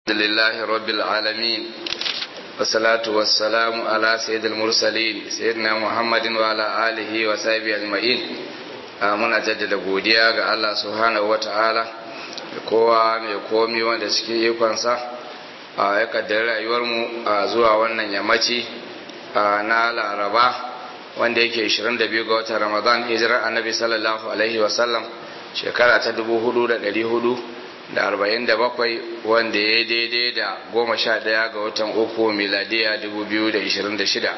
لله رب العالمين والصلاة والسلام على سيد المرسلين سيدنا محمد وعلى آله وصحبه أجمعين muna jaddada godiya ga Allah subhanahu wata'ala da kowa mai komi wanda cikin ikonsa ya kaddari rayuwarmu zuwa wannan yammaci na laraba wanda yake 22 ga watan ramadan hijirar annabi sallallahu alaihi wasallam shekara ta 4400 da arba'in da bakwai wanda ya daidai da goma sha ɗaya ga watan uku miladiya dubu biyu da ishirin da shida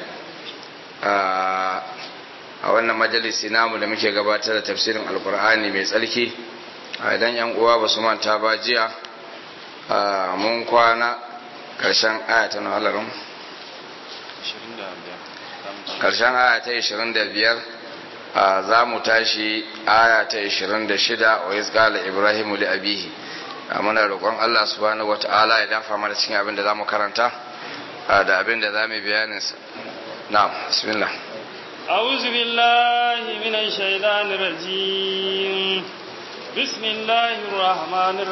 a wannan majalisi namu da muke gabatar da tafsirin alkur'ani mai tsarki a idan yan uwa ba su manta ba jiya mun kwana ƙarshen aya ta nahalarin ƙarshen aya ta ishirin da biyar za mu tashi aya ta ishirin da shida wa izgala ibrahimu li abihi muna roƙon Allah subhanahu wata'ala ya dafa mana cikin abin da zamu karanta da abin da zamu bayanin sa na'am bismillah a'udhu billahi minash shaitanir rajim bismillahir rahmanir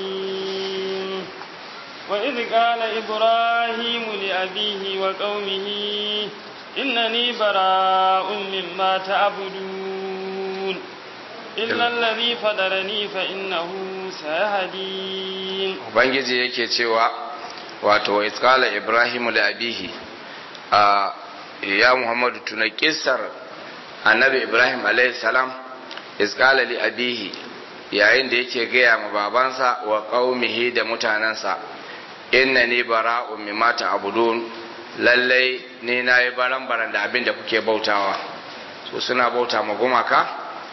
rahim wa idh qala ibrahim li abihi wa qaumihi innani bara'un mimma ta'budun illa alladhi fadarani fa innahu sayahadin ubangiji yake cewa wato iskala ibrahimu da abihi a ya muhammadu tuna kissar annabi ibrahim alayhi salam iskala li abihi yayin da yake gaya ma babansa wa qaumihi da mutanansa inna ni bara'un mimma ta'budun lallai ni nayi baran baran da abin da kuke bautawa su suna bauta ma gumaka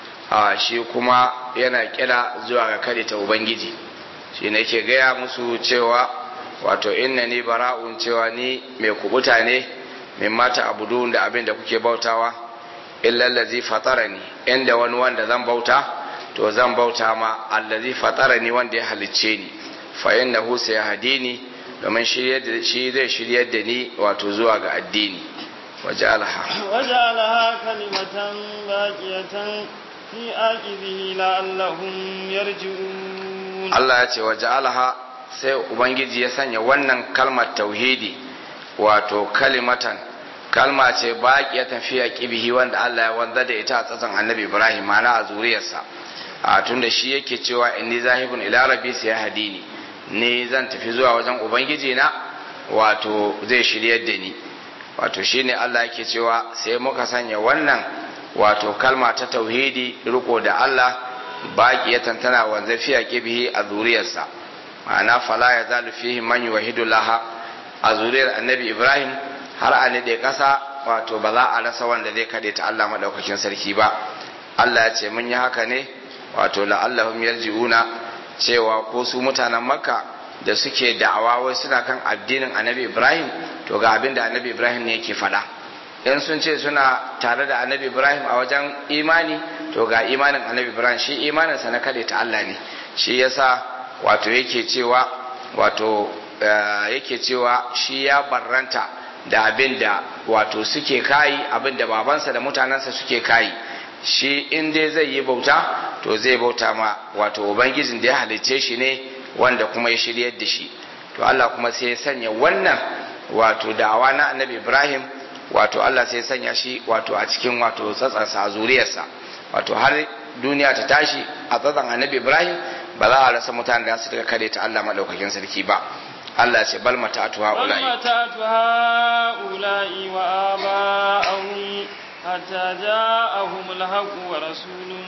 a shi kuma yana kira zuwa ga kare ta ubangiji shi ne ke gaya musu cewa wato inna ni bara'un cewa ni mai kubuta ne min mata abudun da abin da kuke bautawa illallazi fatarani inda wani wanda zan bauta to zan bauta ma allazi fatarani wanda ya halicce ni fa innahu sayahdini domin shi zai shiryar da ni wato zuwa ga addini waja'alaha waja'alaha kalimatan baqiyatan fi aqibihi la'allahum yarji'un Allah ya ce wa ja'alaha sai ubangiji ya sanya wannan kalmar tauhidi wato kalimatan kalma ce baqiyatan fi aqibihi wanda Allah ya wanzar da ita a tsatsan Annabi Ibrahim mana a zuriyarsa a tunda shi yake cewa inni zahibun ila rabbi sayahdini ni zan tafi zuwa wajen ubangiji na wato zai shiryar da ni wato shine Allah yake cewa sai muka sanya wannan wato kalma ta tauhidi riko da Allah baqiyatan tana wanzafiya kibihi a zuriyarsa ma'ana fala ya zalu fihi man yuwahidu laha a zuriyar annabi Ibrahim har a nade kasa wato ba za a rasa wanda zai kade ta Allah madaukakin sarki ba Allah ya ce mun yi haka ne wato la'allahum yarji'una cewa ko su mutanen Makka da suke da'awa wai suna kan addinin annabi Ibrahim to ga abin da annabi Ibrahim ne yake faɗa in sun ce suna tare da annabi ibrahim a wajen imani to ga imanin annabi ibrahim shi imaninsa na kade ta allah ne shi yasa wato yake cewa wato yake cewa shi ya barranta da abin da wato suke kayi abin da babansa da mutanensa suke kayi shi in dai zai yi bauta to zai bauta ma wato ubangijin da ya halicce shi ne wanda kuma ya shiryar da shi to allah kuma sai ya sanya wannan wato da'awa na annabi ibrahim wato Allah sai sanya shi wato a cikin wato tsatsansa a zuriyarsa wato har duniya ta tashi a tsatsan annabi Ibrahim ba za a rasa mutane da su daga kare ta Allah madaukakin sarki ba Allah ce bal mata'atu haula'i bal mata'atu haula'i wa aba'ahum hatta ja'ahum al-haqq wa rasulun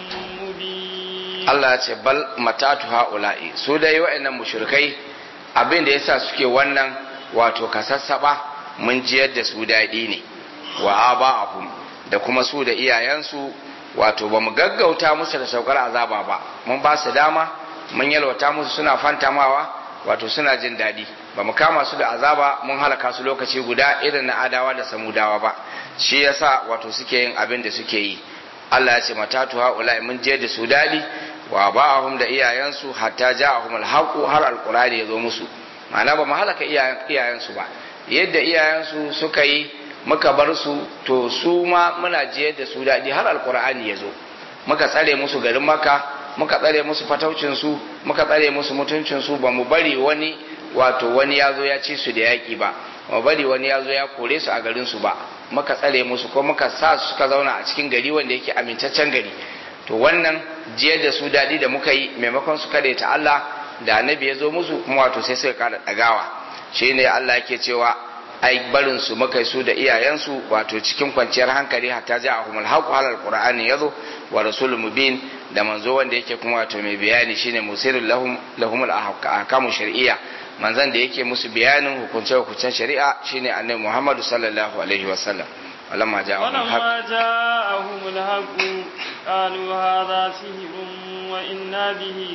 mubin Allah ce bal mata'atu haula'i su dai wa'annan mushrikai abin da yasa suke wannan wato kasassaba mun jiyar da su daɗi ne wa aba'ahum da kuma su da iyayensu wato ba mu gaggauta musu da saukar azaba ba mun ba su dama mun yalwata musu suna fantamawa wato suna jin daɗi ba mu kama su da azaba mun halaka su lokaci guda irin na adawa da samudawa ba shi yasa wato suke yin abin da suke yi Allah ya ce matatu haula mun je da su daɗi wa ba'ahum da iyayensu hatta ja'ahum alhaqu har alqur'ani ya zo musu ma'ana ba mu halaka iyayensu ba yadda iyayensu suka yi muka bar su to su ma muna jiyar da su daɗi har alkur'ani ya zo muka tsare musu garin maka muka tsare musu fataucinsu muka tsare musu mutuncinsu ba mu bari wani wato wani ya zo ya ci su da yaƙi ba ba bari wani ya zo ya kore su a garin su ba muka tsare musu ko muka sa su suka zauna a cikin gari wanda yake amintaccen gari to wannan jiyar da su daɗi da muka yi maimakon su kada ta Allah da annabi ya zo musu kuma wato sai suka kada ɗagawa shi ne Allah yake cewa ai barin su muka su da iyayensu wato cikin kwanciyar hankali hatta ja ahumul haqu halal qur'ani yazo wa rasulul mubin da manzo wanda yake kuma wato mai bayani shine musirul lahum lahumul ahkamu shar'iyya manzan da yake musu bayanin hukunce hukuncen shari'a shine annabi Muhammadu sallallahu alaihi wasallam ولما جاءهم الحق ولما جاءهم الحق قالوا هذا سحر وإنا به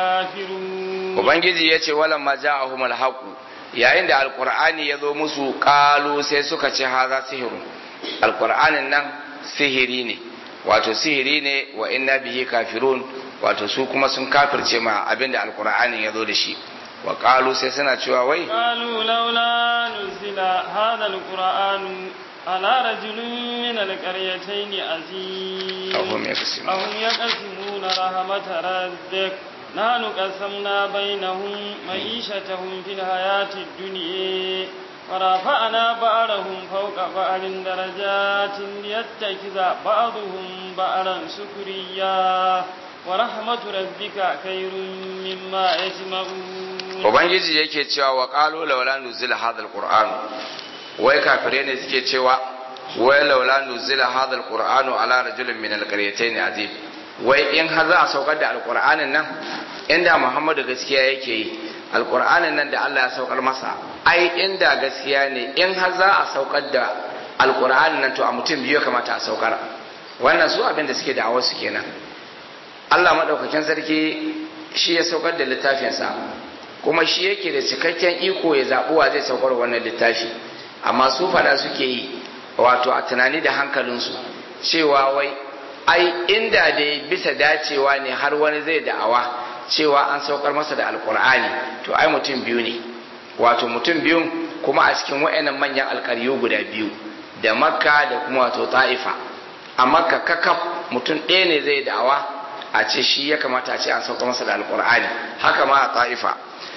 كافرون Ubangiji ya ce walamma ja'ahum alhaq yayin da alqur'ani ya zo musu kalu sai suka ce haza sihiru alqur'anin nan sihiri ne wato sihiri ne wa inna bihi kafirun wato su kuma sun kafirce ma abinda alqur'anin ya zo da shi wa kalu sai suna cewa wai قالوا لولا نزل هذا القرآن على رجل من القريتين عزيز أهم يقسمون أهم يقسمون رحمة ربك نحن قسمنا بينهم معيشتهم في الحياة الدنيا ورفعنا بعضهم فوق بعض درجات ليتخذ بعضهم بعضا سكريا ورحمة ربك خير مما يجمعون ubangiji yake cewa wa qalu laula nuzila hadha alquran wai kafirai ne suke cewa wai laula nuzila hadha alquran ala rajulin min alqaryatayn azim wai in har za a saukar da alqur'anin nan inda muhammadu gaskiya yake yi alqur'anin nan da Allah ya saukar masa ai inda gaskiya ne in har za a saukar da alqur'anin nan to a mutum biyu ya kamata a saukar wannan su abin da suke da awasu kenan Allah madaukakin sarki shi ya saukar da littafinsa kuma shi yake da cikakken iko ya zaɓi wa zai saukar wannan littafi amma su faɗa suke yi wato a tunani da hankalinsu cewa wai ai inda dai bisa dacewa ne har wani zai da'awa cewa an saukar masa da alkur'ani to ai mutum biyu ne wato mutum biyun kuma a cikin wa'annan manyan alkaryu guda biyu da makka da kuma wato ta'ifa a makka kakaf mutum ɗaya ne zai da'awa a ce shi ya kamata a ce an saukar masa da alkur'ani haka ma a ta'ifa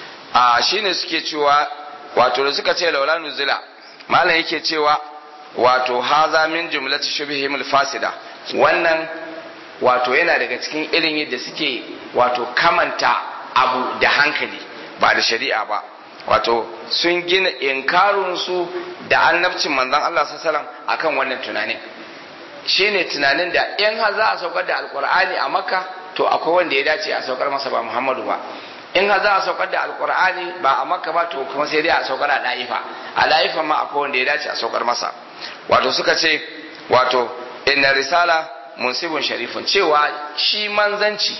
a shine suke cewa wato da suka ce laula nuzila malam yake cewa wato haza min jumlati shubhihim fasida wannan wato yana daga cikin irin yadda suke wato kamanta abu da hankali ba da shari'a ba wato sun gina inkarun su da annabcin manzon Allah sallallahu alaihi wasallam akan wannan tunanin shine tunanin da in har za a saukar da alkur'ani a makka to akwai wanda ya dace a saukar masa ba muhammadu ba in har za a saukar da alkur'ani ba a makka ba to kuma sai dai a saukar a da'ifa a da'ifa ma akwai wanda ya dace a saukar masa wato suka ce wato inna risala munsibun sharifun cewa shi manzanci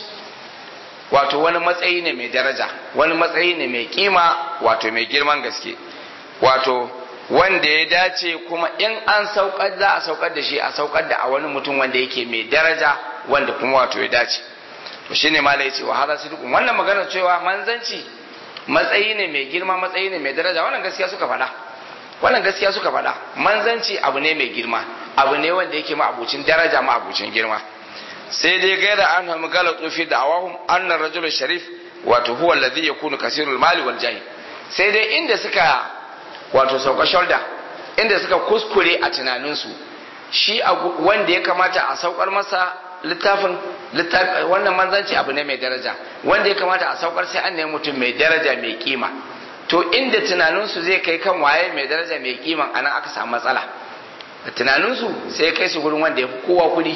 wato wani matsayi ne mai daraja wani matsayi ne mai kima wato mai girman gaske wato wanda ya dace kuma in an saukar za a saukar da shi a saukar da a wani mutum wanda yake mai daraja wanda kuma wato ya dace to shine malai yace wa hada sidqun wannan magana cewa manzanci matsayi ne mai girma matsayi ne mai daraja wannan gaskiya suka faɗa wannan gaskiya suka faɗa manzanci abu ne mai girma abu ne wanda yake ma abucin daraja ma abucin girma sai dai gaira an hamu galatu fi da'awahum anna rajul sharif wato huwa alladhi yakunu kasirul mali wal jahi sai dai inda suka wato sauka shoulder inda suka kuskure a tunaninsu shi wanda ya kamata a saukar masa littafin wannan manzanci abu ne mai daraja wanda ya kamata a saukar sai an nemi mutum mai daraja mai kima to inda tunaninsu zai kai kan waye mai daraja mai kiman anan aka samu matsala tunaninsu sai kai su gurin wanda ya fi kowa kudi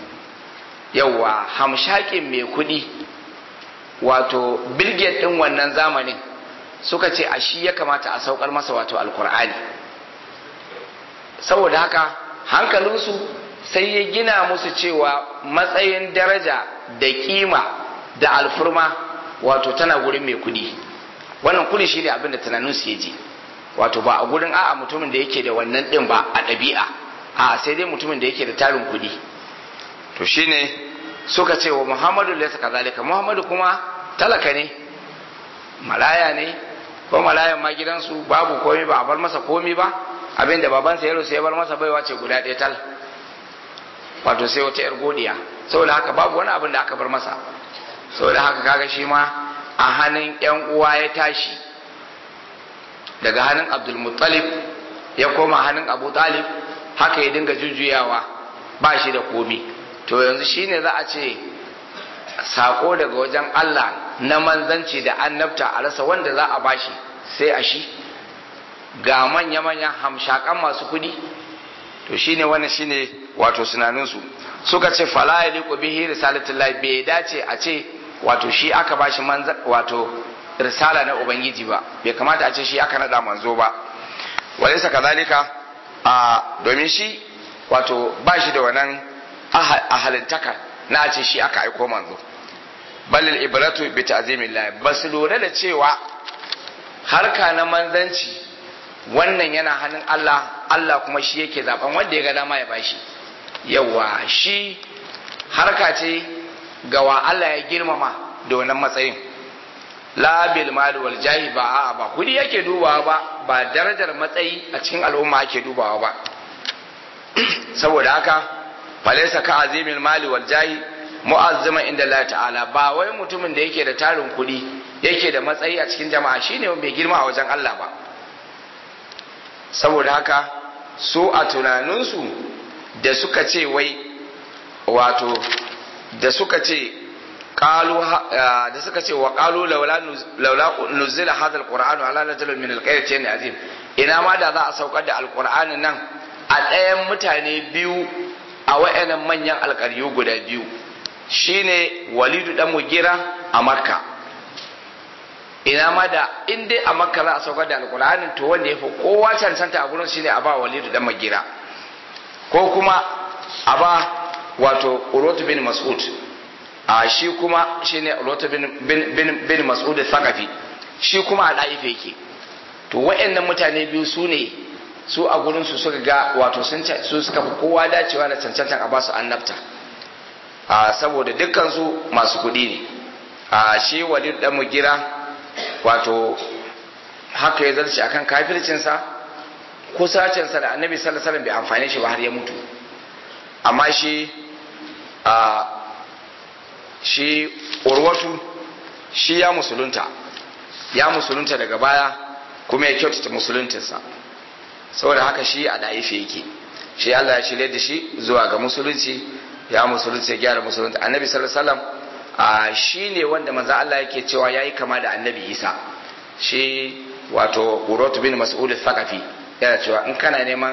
yauwa hamshakin mai kudi wato bilget din wannan zamanin suka ce a shi ya kamata a saukar masa wato alkur'ani saboda haka hankalinsu sai ya gina musu cewa matsayin daraja da kima da alfurma wato tana gurin mai kudi wannan kudi shi ne abin da tunaninsu ya ji wato ba a gurin a'a mutumin da yake da wannan din ba a ɗabi'a a sai dai mutumin da yake da tarin kudi to shine suka ce wa muhammadu laysa kazalika muhammadu kuma talaka ne malaya ne ko malayan ma gidansu babu komai ba a bar masa komai ba abinda babansa ya rusa ya bar masa baiwa ce guda ɗaya tal wato sai wata yar godiya saboda haka babu wani abin da aka bar masa saboda haka kaga shi ma a hannun yan uwa ya tashi daga hannun abdul muttalib ya koma hannun abu talib haka ya dinga jujjuyawa ba shi da komi to yanzu shine za a ce sako daga wajen Allah na manzanci da annabta a rasa wanda za a bashi sai a shi ga manya-manyan hamshakan masu kudi to shine wannan shine wato sunaninsu suka ce fala ya liku bihi risalatullahi bai dace a ce wato shi aka bashi manza wato risala na ubangiji ba bai kamata a ce shi aka nada manzo ba walaysa kadhalika a domin shi wato bashi da wannan ahalintaka na ce shi aka aiko manzo balil ibratu bi ta'zimillah basu lura da cewa harka na manzanci wannan yana hannun Allah Allah kuma shi yake zaben wanda ya ga dama ya bashi yawa shi harka ce ga wa Allah ya girmama da wannan matsayin la bil mal wal jahi ba a'a ba kudi yake dubawa ba ba darajar matsayi a cikin al'umma ake dubawa ba saboda haka falaysa ka azimil mali wal jahi mu'azzama inda Allah ta'ala ba wai mutumin da yake da tarin kudi yake da matsayi a cikin jama'a shine mai girma a wajen Allah ba saboda haka su a tunaninsu da suka ce wai wato da suka ce qalu da suka ce wa qalu laula laula nuzila hadha alqur'anu ala rajulin min alqaryatayn azim ina ma da za a saukar da alqur'anin nan a ɗayan mutane biyu a wayannan manyan alƙaryu guda biyu shine walidu dan mugira a makka ina ma da in dai a makka za a saukar da alkur'anin to wanda ya fi kowa cancanta a gurin shine a ba walidu dan magira ko kuma a ba wato urotu bin mas'ud a shi kuma shine urotu bin bin bin mas'ud thaqafi shi kuma a daife yake to wayannan mutane biyu su ne su a gurin su suka ga wato sun su suka fi kowa dacewa da cancantan a ba su annabta a saboda dukkan su masu kuɗi ne a shi walidu dan magira wato haka ya zarce akan kafircinsa kusacinsa da annabi sallallahu alaihi bai amfane shi ba har ya mutu amma shi a shi urwatu shi ya musulunta ya musulunta daga baya kuma ya kyautata musuluntinsa saboda haka shi a da'ife yake shi Allah ya shirye da shi zuwa ga musulunci ya musulunci ya gyara musulunta annabi sallallahu alaihi wasallam a shi ne wanda manzo Allah yake cewa yayi kama da annabi Isa shi wato Urwatu bin Mas'ud al-Thaqafi yana cewa in kana neman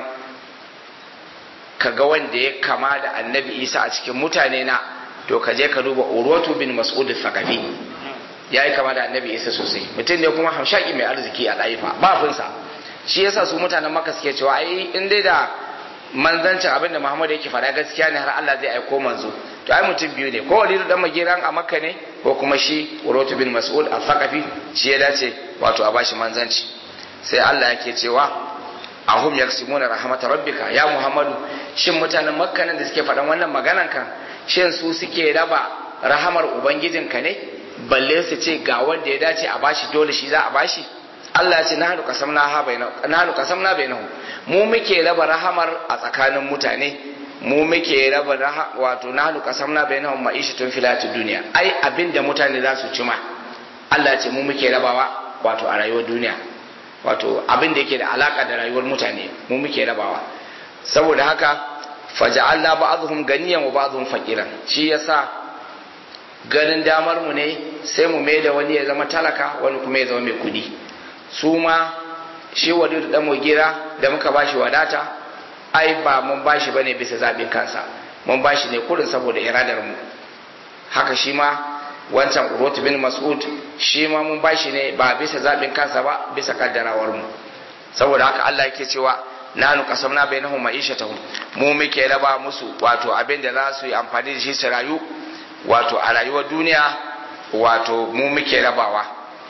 ka ga wanda ya kama da annabi Isa a cikin mutane na to ka je ka duba Urwatu bin Mas'ud al-Thaqafi yayi kama da annabi Isa sosai mutum ne kuma hamshaki mai arziki a ɗaifa bafinsa shi yasa su mutanen Makka suke cewa ai in dai da manzancin abin da Muhammad yake faɗa gaskiya ne har Allah zai aiko manzo to ai mutum biyu ne ko walidu dan magiran a makka ne ko kuma shi urotu bin mas'ud al-thaqafi shi ya dace wato a bashi manzanci sai Allah yake cewa ahum yaksimuna rahmat rabbika ya muhammadu shin mutanen makka nan da suke faɗan wannan maganan kan shin su suke raba rahamar ubangijinka ne balle su ce ga wanda ya dace a bashi dole shi za a bashi Allah ya ce nahnu qasamna ha bainahu nahnu qasamna bainahu mu muke raba rahamar a tsakanin mutane mu muke raba raha wato nahnu qasamna bainahum ma'ishatun fil hayatid dunya ai abinda mutane za su cima Allah ya ce mu muke rabawa wato a rayuwar duniya wato abin da yake da alaka da rayuwar mutane mu muke rabawa saboda haka faja'alna ba'dhum ganiyan wa ba'dhum faqiran shi yasa ganin damar mu ne sai mu mai da wani ya zama talaka wani kuma ya zama mai kudi su ma shi walidu dan mugira da muka bashi wadata ai ba mun bashi bane bisa zaɓin kansa mun bashi ne kurin saboda iradar mu haka shi ma wancan urwatu bin mas'ud shi ma mun bashi ne ba bisa zaɓin kansa ba bisa kaddarawar mu saboda haka Allah yake cewa nanu qasamna bainahum ma'ishatahum mu muke raba musu wato abin da za su yi amfani da shi su rayu wato a rayuwar duniya wato mu muke rabawa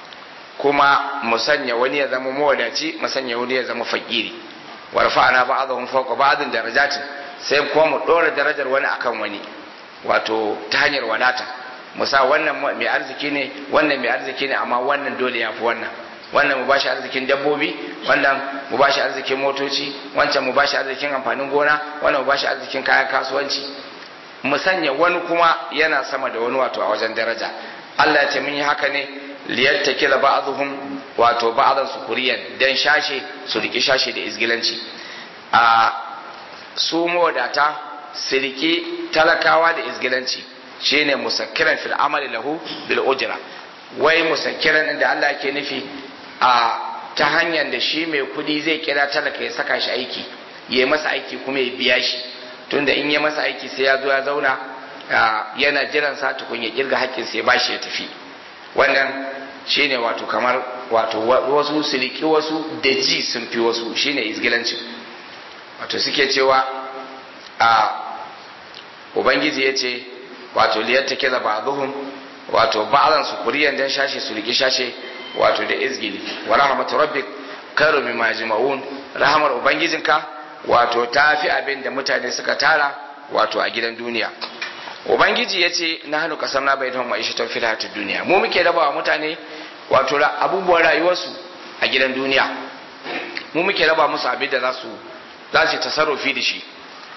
kuma mu sanya wani ya zama mawadaci mu sanya wani ya zama fakiri wa rafa'na ba'dahum fawqa ba'din darajatin sai kuma mu dora darajar wani akan wani wato ta hanyar wadata musa wannan mai arziki ne wannan mai arziki ne amma wannan dole ya fi wannan wannan mu bashi arzikin dabbobi wannan mu bashi arzikin motoci wancan mu bashi arzikin amfanin gona wannan mu bashi arzikin kayan kasuwanci mu sanya wani kuma yana sama da wani wato a wajen daraja Allah ya ce mun yi haka ne liyattakila ba'dhum wato ba'dan sukuriyan dan shashe su riki shashe da izgilanci a su mawadata su riki talakawa da izgilanci shine musakkiran fil amali lahu bil ujra wai musakkiran da Allah ke nufi a ta hanyar da shi mai kudi zai kira talaka ya saka shi aiki ya masa aiki kuma ya biya shi tunda in ya masa aiki sai ya zo ya zauna yana jiran sa tukun ya kirga hakkin sai ba shi ya tafi wannan shine wato kamar wato wasu siliki wasu da ji sun fi wasu shine izgilanci wato suke cewa a ubangiji ya ce wato liyatta kiza ba'dhum wato ba'dan su kuriyan dan shashe su riki shashe wato da izgili wa rahmatu rabbik karu mimma yajma'un rahmar ubangijinka wato tafi abin da mutane suka tara wato a gidan duniya ubangiji ya ce na hannu kasar na bai don ma'isha ta fila ta duniya mu muke raba wa mutane wato abubuwan rayuwarsu a gidan duniya mu muke raba musu abin da za su za su tasarrufi da shi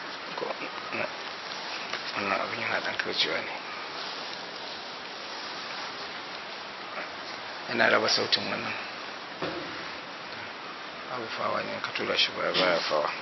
wannan abin yana dan kaucewa ne yana raba sautin wannan abu fawa ne ka tura shi baya baya fawa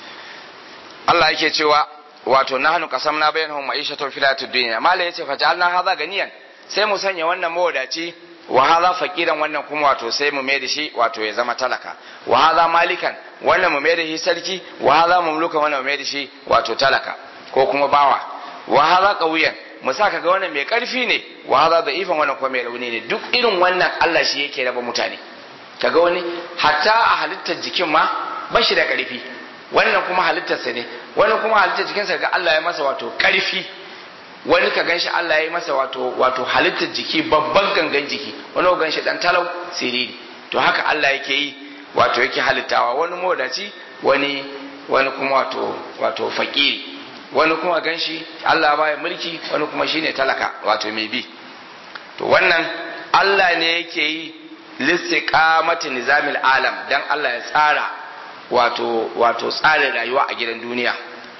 Allah yake cewa wato nahnu qasamna bainahum ma'ishatan fil hayatid dunya mala yace fa ja'alna hadha ganiyan sai mu sanya wannan mawadaci wa hadha faqiran wannan kuma wato sai mu mai da shi wato ya zama talaka wa hadha malikan wannan mu mai da shi sarki wa hadha mamlukan wannan mu mai da shi wato talaka ko kuma bawa wa hadha qawiyan mu sa kaga wannan mai karfi ne wa hadha da'ifan wannan kuma mai rauni ne duk irin wannan Allah shi yake raba mutane kaga wani hatta a halittar jikin ma ba shi da karfi wannan kuma halittarsa ne wani kuma halittar jikinsa ga Allah ya masa wato karfi wani ka ganshi Allah ya yi masa wato wato halittar jiki babban gangan jiki wani ka ganshi dan talau siriri to haka Allah yake yi wato yake halittawa wani modaci wani wani kuma wato wato fakiri wani kuma ganshi Allah baya mulki wani kuma shine talaka wato mai bi to wannan Allah ne yake yi listiqamati nizamil alam dan Allah ya tsara wato wato tsarin rayuwa a gidan duniya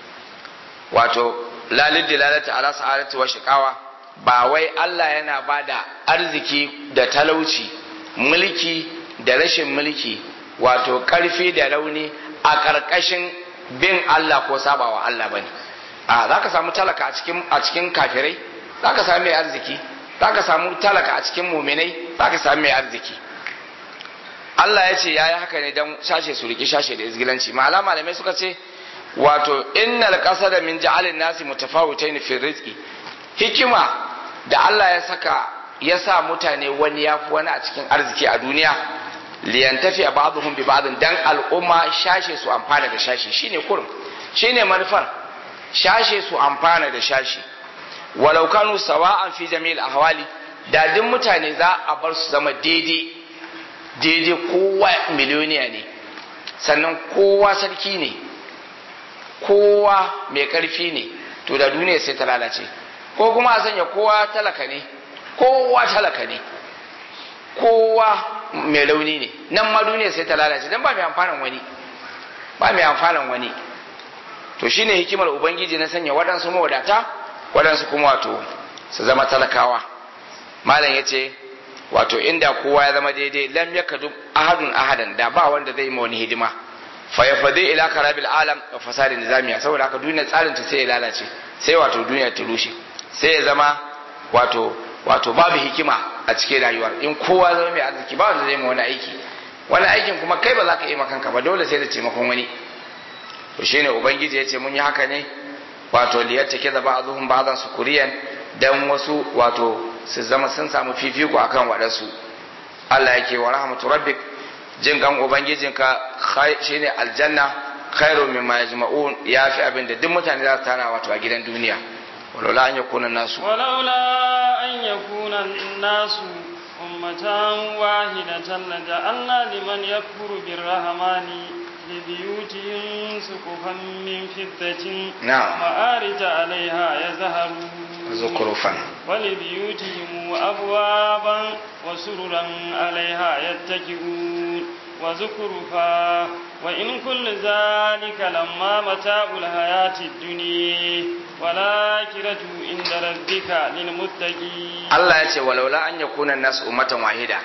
wato lalid dilalata ala sa'adati wa shiqawa ba wai Allah yana bada arziki da talauci mulki da rashin mulki wato karfi da rauni a karkashin bin Allah ko sabawa Allah bane a zaka samu talaka a cikin a cikin kafirai zaka samu mai arziki zaka samu talaka a cikin muminai zaka samu mai arziki Allah ya ce ya yi haka ne don shashe su riki shashe da izgilanci ma'ala malamai suka ce wato innal qasada min ja'alin nasi mutafawitayn fi rizqi hikima da Allah ya saka ya sa mutane wani yafi wani a cikin arziki a duniya liyantafi ba'dhum bi ba'dhin dan al'umma shashe su amfana da shashe shine kurum shine manufar shashe su amfana da shashe walau kanu sawa'an fi jami'il ahwali da duk mutane za a bar su zama daidai daidai kowa miliyoniya ne sannan kowa sarki ne kowa mai karfi ne to da duniya sai ta lalace ko kuma a sanya kowa talaka ne kowa talaka ne kowa mai rauni ne nan ma duniya sai ta lalace don ba mai amfanin wani ba mai amfanin wani to shine hikimar ubangiji na sanya waɗansu mawadata waɗansu kuma wato su zama talakawa malam ya ce wato inda kowa ya zama daidai lam yakadu ahadun ahadan da ba wanda zai ma wani hidima fa yafadi ila karabil alam wa fasadi nizamiya saboda haka duniya tsarin ta sai ya lalace sai wato duniya ta rushe sai ya zama wato wato babu hikima a cikin rayuwar in kowa zama mai arziki ba wanda zai ma wani aiki wani aikin kuma kai ba za ka yi kanka ba dole sai da taimakon wani to shine ubangiji ya ce mun yi haka ne wato liyatta da ba'dhum ba'dhan sukuriyan dan wasu wato su zama sun samu fifiko akan waɗansu Allah yake wa rahmatu rabbik jin kan ubangijinka shine aljanna khairu mimma yajma'un yafi abin da duk mutane za su tara wato a gidan duniya walaula an yakuna nasu walaula an yakuna nasu ummatan wahidatan laja'alna liman yakfuru birrahmani لبيوتهم سقفا من فضة نعم وآرج عليها يزهرون زخرفا ولبيوتهم أبوابا وسررا عليها يتكئون وزخرفا وإن كل ذلك لما متاع الحياة الدنيا والآخرة عند ربك للمتقين Allah ya ce walaula an yakuna nasu ummatan wahida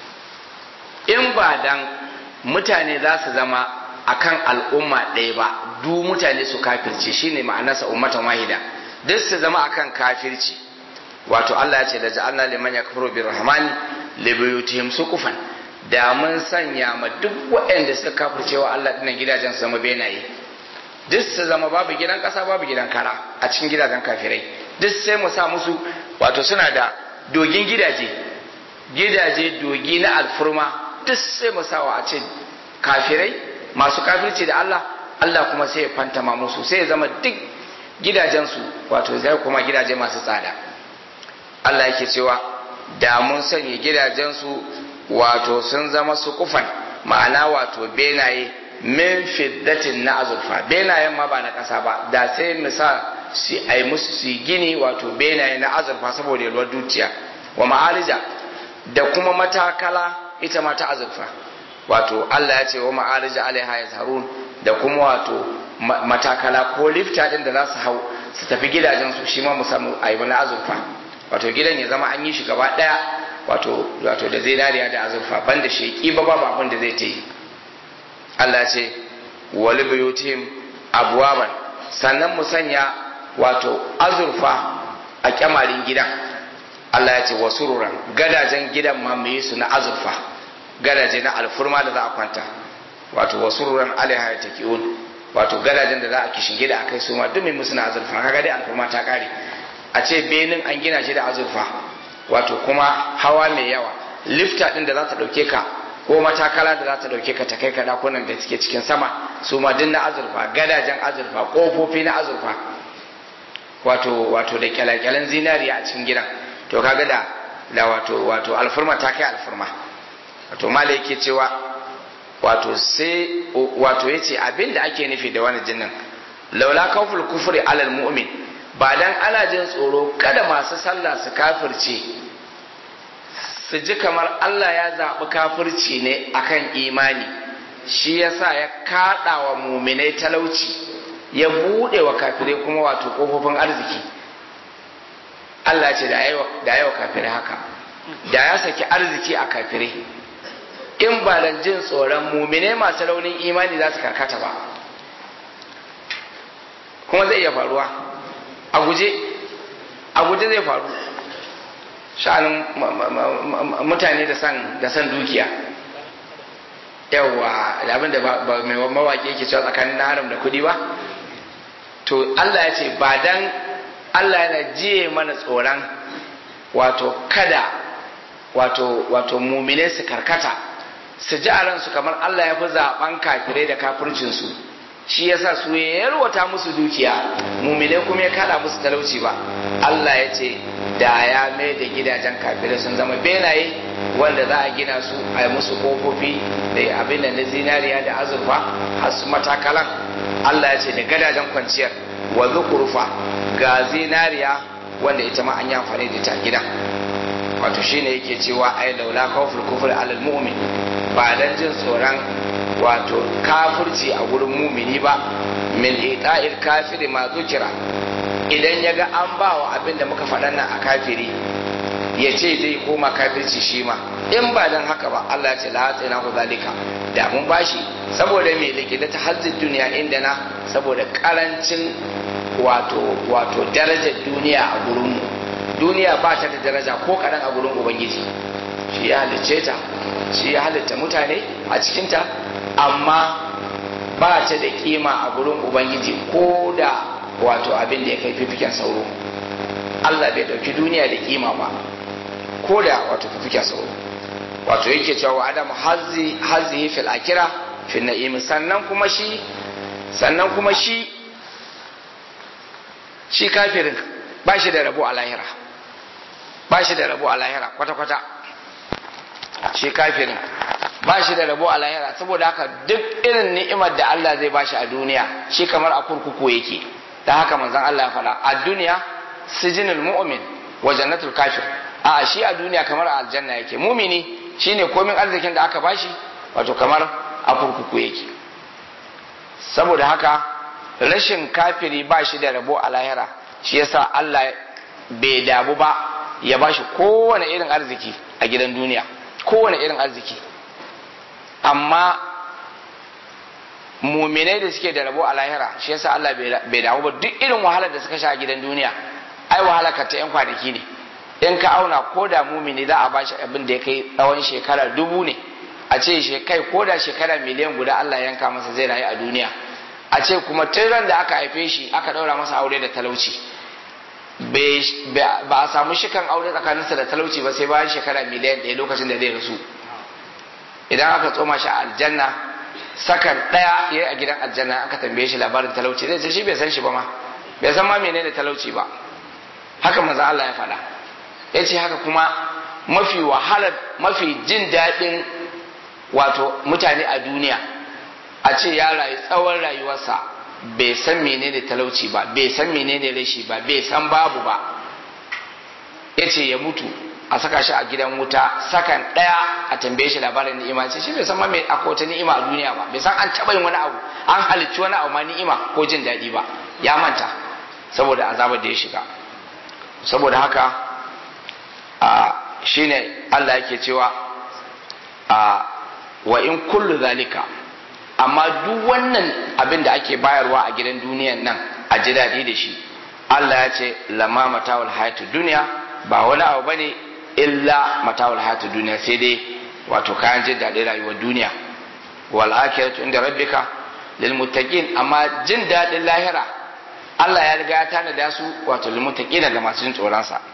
in ba dan mutane za su zama akan al'umma ɗaya ba du mutane su kafirce shine ma'anarsa ummatan wahida duk su zama akan kafirci wato Allah ya ce da ja'alna liman yakfuru birrahmani li buyutihim suqufan da mun sanya ma duk waɗanda suka kafirce wa Allah dinnan gidajen su zama benaye duk su zama babu gidan ƙasa babu gidan kara a cikin gidajen kafirai duk sai mu sa musu wato suna da dogin gidaje gidaje dogi na alfurma duk sai mu sawa a ce kafirai masu kafirci da Allah Allah kuma sai ya fantama musu sai ya zama duk gidajensu wato zai kuma gidaje masu tsada Allah yake cewa da mun sanya gidajensu wato sun zama su kufan ma'ana wato benaye min fiddatin na azurfa benayen ma ba na ƙasa ba da sai mu sa su ai musu su gini wato benaye na azurfa saboda yalwar dukiya wa ma'arija da kuma matakala ita ma ta azurfa wato Allah ya ce wa ma'arija alaiha yazharun da kuma wato matakala ko lifta din da za su hau su tafi gidajen su shi ma mu samu ayi na azurfa wato gidan ya zama an yi shi gaba daya wato wato da zinariya da azurfa banda sheki ba babu abin da zai ta yi Allah ya ce wali buyutihim abwaban sannan mu sanya wato azurfa a kyamarin gidan Allah ya ce wa sururan gadajen gidan ma mu yi su na azurfa gadaje na alfurma da za a kwanta wato wa sururan alaiha ya taki'un wato gadajen da za a kishin gida akai su ma duk mai musu na azurfa kaga dai alfurma ta kare a ce benin an gina shi da azurfa wato kuma hawa mai yawa lifta din da za ta dauke ka ko matakala da za ta dauke ka ta kai ka dakunan da suke cikin sama su ma duk na azurfa gadajen azurfa kofofi na azurfa wato wato da kyalakyalen zinariya a cikin gidan to kaga da da wato wato alfurma ta kai alfurma wato mala yake cewa wato sai wato yace abin da ake nufi da wani jinnin laula kawful kufri alal mu'min ba dan ana jin tsoro kada masu sallah su kafirce su ji kamar Allah ya zaɓi kafirci ne akan imani shi yasa ya kaɗa wa muminai talauci ya buɗe wa kafirai kuma wato ƙofofin arziki Allah ce da yawa kafirai haka da ya saki arziki a kafirai in ba dan jin tsoron mumine masu raunin imani za su karkata ba kuma zai iya faruwa a guje a guje zai faru sha'anin mutane da san da san dukiya yawa abin da mai mawaƙi yake cewa tsakanin na haram da kuɗi ba to Allah ya ce ba dan Allah yana jiye mana tsoron wato kada wato wato mumine su karkata su ji a ransu kamar Allah ya fi zaɓen kafirai da kafircinsu shi yasa su ya yarwata musu dukiya mumine kuma ya kada musu talauci ba Allah ya ce da ya mai da gidajen kafirai sun zama benaye wanda za a gina su a yi musu kofofi da abin da na zinariya da azurfa har su matakalan Allah ya ce da gadajen kwanciyar wa zukurfa ga zinariya wanda ita ma an yi amfani da ta gidan wato shine yake cewa ai laula kawful kufr alal mu'min ba dan jin tsoron wato kafirci a gurin mumini ba min ita'il kafiri ma zukira idan ya ga an ba wa abin da muka faɗa nan a kafiri ya ce zai koma kafirci shi ma in ba dan haka ba Allah ya ce la hatsina ku zalika da mun bashi saboda me likita ta hazzin duniya inda na saboda karancin wato wato darajar duniya a gurin mu duniya ba ta da daraja ko kaɗan a gurin ubangiji shi ya halicce ta shi ya halitta mutane a cikinta amma ba ta da kima a gurin ubangiji ko da wato abin da ya kai fifiken sauro Allah bai dauki duniya da kima ba ko da wato fifiken sauro wato yake cewa adam hazi hazi fil akira fil na'im sannan kuma shi sannan kuma shi shi kafirin ba shi da rabo a lahira ba shi da rabo a lahira kwata-kwata shi kafirin ba shi da rabo a lahira saboda haka duk irin ni'imar da Allah zai bashi a duniya shi kamar a kurkuku yake da haka manzon Allah ya faɗa a duniya sijinul mu'min wa jannatul kafir a shi a duniya kamar a aljanna yake mumini shine komin arzikin da aka bashi wato kamar a kurkuku yake saboda haka rashin kafiri ba shi da rabo a lahira shi yasa Allah bai damu ba ya ba shi kowane irin arziki a gidan duniya kowane irin arziki amma muminai da suke da rabo a lahira shi yasa Allah bai damu ba duk irin wahalar da suka sha a gidan duniya ai wahala ka ta yan kwanaki ne in ka auna ko da mumini za a ba shi abin da ya kai tsawon shekara dubu ne a ce kai ko da shekara miliyan guda Allah yanka masa zai rayu a duniya a ce kuma tun ran da aka haife shi aka daura masa aure da talauci ba a samu shikan aure tsakaninsa da talauci ba sai bayan shekara miliyan ɗaya lokacin da zai rasu idan aka tsoma shi a aljanna sakan ɗaya ya yi a gidan aljanna aka tambaye shi labarin talauci zai ce shi bai san shi ba ma bai san ma menene talauci ba haka manzo Allah ya faɗa ya ce haka kuma mafi wahalar mafi jin daɗin wato mutane a duniya a ce ya rayu tsawon rayuwarsa bai san menene talauci ba bai san menene rashi ba bai san babu ba ya ce ya mutu a saka shi a gidan wuta sakan ɗaya a tambaye shi labarin ni'ima ce shi bai san ma mai akwai wata ni'ima a duniya ba bai san an taɓa yin wani abu an halicci wani abu ma ni'ima ko jin daɗi ba ya manta saboda azabar da ya shiga saboda haka a shine Allah yake cewa a wa in kullu zalika amma duk wannan abin da ake bayarwa a gidan duniyan nan a ji daɗi da shi Allah ya ce lama matawul hayatu duniya ba wani abu bane illa matawul hayatu duniya sai dai wato kayan jin daɗin rayuwar duniya wal akhiratu inda rabbika lil muttaqin amma jin daɗin lahira Allah ya riga ya tanada su wato lil muttaqina ga masu jin tsoron sa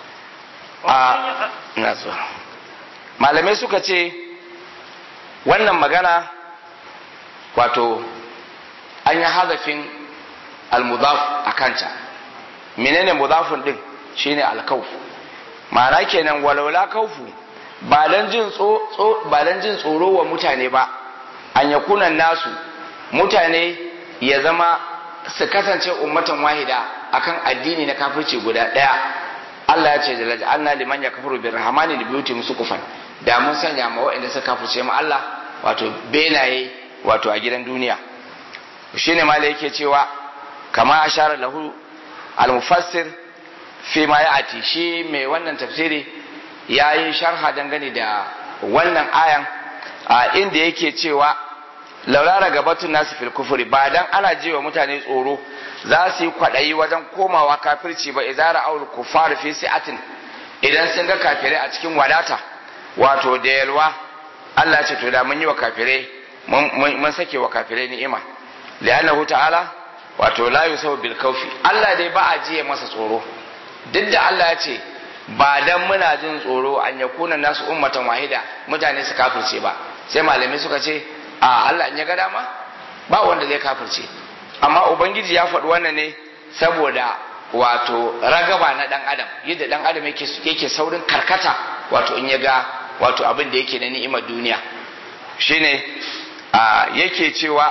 a malamai suka ce wannan magana wato an yi hazafin almudaf a kanta menene mudafin din shine alkauf ma'ana kenan walaula kaufu ba dan jin ba dan jin tsoro wa mutane ba an yakunan nasu mutane ya zama su kasance ummatan wahida akan addini na kafirci guda daya Allah ya ce da laji anna liman ya kafaru bir rahmani li biyuti musukufan da mun sanya ma waɗanda suka kafirce mu Allah wato benaye wato a gidan duniya shine ma yake cewa kama ashara lahu al-mufassir fi ma ya'ati shi mai wannan tafsiri yayi sharha dangane da wannan ayan a inda yake cewa laulara gabatun nasu fil kufuri ba dan ana jiwa mutane tsoro za su yi kwaɗayi wajen komawa kafirci ba izara aul kufar fi si'atin idan sun ga kafirai a cikin wadata wato da yalwa Allah ya ce to da mun yi wa kafirai mun sake wa kafirai ni'ima li'annahu ta'ala wato la yusawu bil kaufi Allah dai ba a jiye masa tsoro duk da Allah ya ce ba dan muna jin tsoro an yakuna nasu ummatan wahida mutane su kafirce ba sai malamai suka ce a Allah in ya ga dama ba wanda zai kafirce amma ubangiji ya faɗi wannan ne saboda wato ragaba na dan adam yadda dan adam yake yake saurin karkata wato in ya ga wato abin da yake na ni'imar duniya shine yake cewa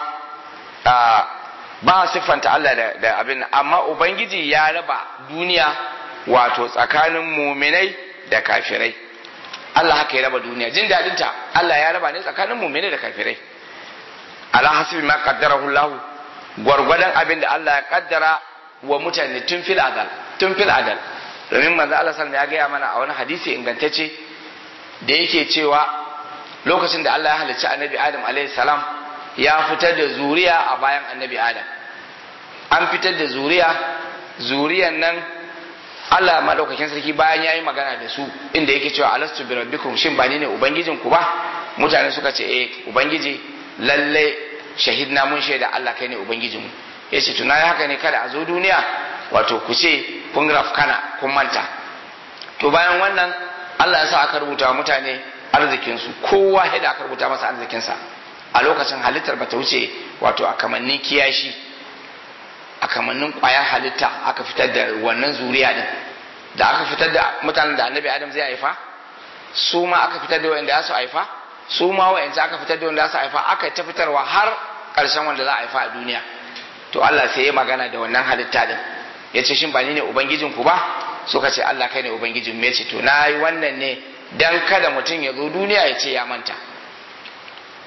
ba siffanta Allah da, da abin amma ubangiji ya raba duniya wato tsakanin muminai da kafirai Allah haka ya raba duniya jin daɗinta Allah ya raba ne tsakanin muminai da kafirai ala hasibi ma qaddarahu Allah gwargwadon abin da Allah ya kaddara wa mutane tun fil adal tun fil adal domin manzo Allah sallallahu ya gaya mana a wani hadisi ingantacce da yake cewa lokacin da Allah ya halicci annabi Adam alaihi salam ya fitar da zuriya a bayan annabi Adam an fitar da zuriya zuriyan nan Allah madaukakin sarki bayan yayi magana da su inda yake cewa alastu bi rabbikum shin ba ni ne ubangijin ku ba mutane suka ce eh ubangiji lalle shahidna mun shaida Allah kai ne ubangijinmu yace tuna ya haka ne kada a zo duniya wato ku ce kun rafkana kun manta to bayan wannan Allah ya sa aka rubuta wa mutane arzikinsu kowa da aka rubuta masa arzikinsa a lokacin halittar bata wuce wato a kamannin kiyashi a kamannin kwayar halitta aka fitar da wannan zuriya din da aka fitar da mutanen da annabi adam zai haifa su ma aka fitar da wanda su haifa su ma wa'anda aka fitar da wanda su haifa aka ta fitarwa har ƙarshen wanda za a haifa a duniya to Allah sai ya magana da wannan halitta din ya ce shin ba ni ne ubangijin ku ba suka ce Allah kai ne ubangijin mu ya ce to na yi wannan ne dan kada mutum ya zo duniya ya ce ya manta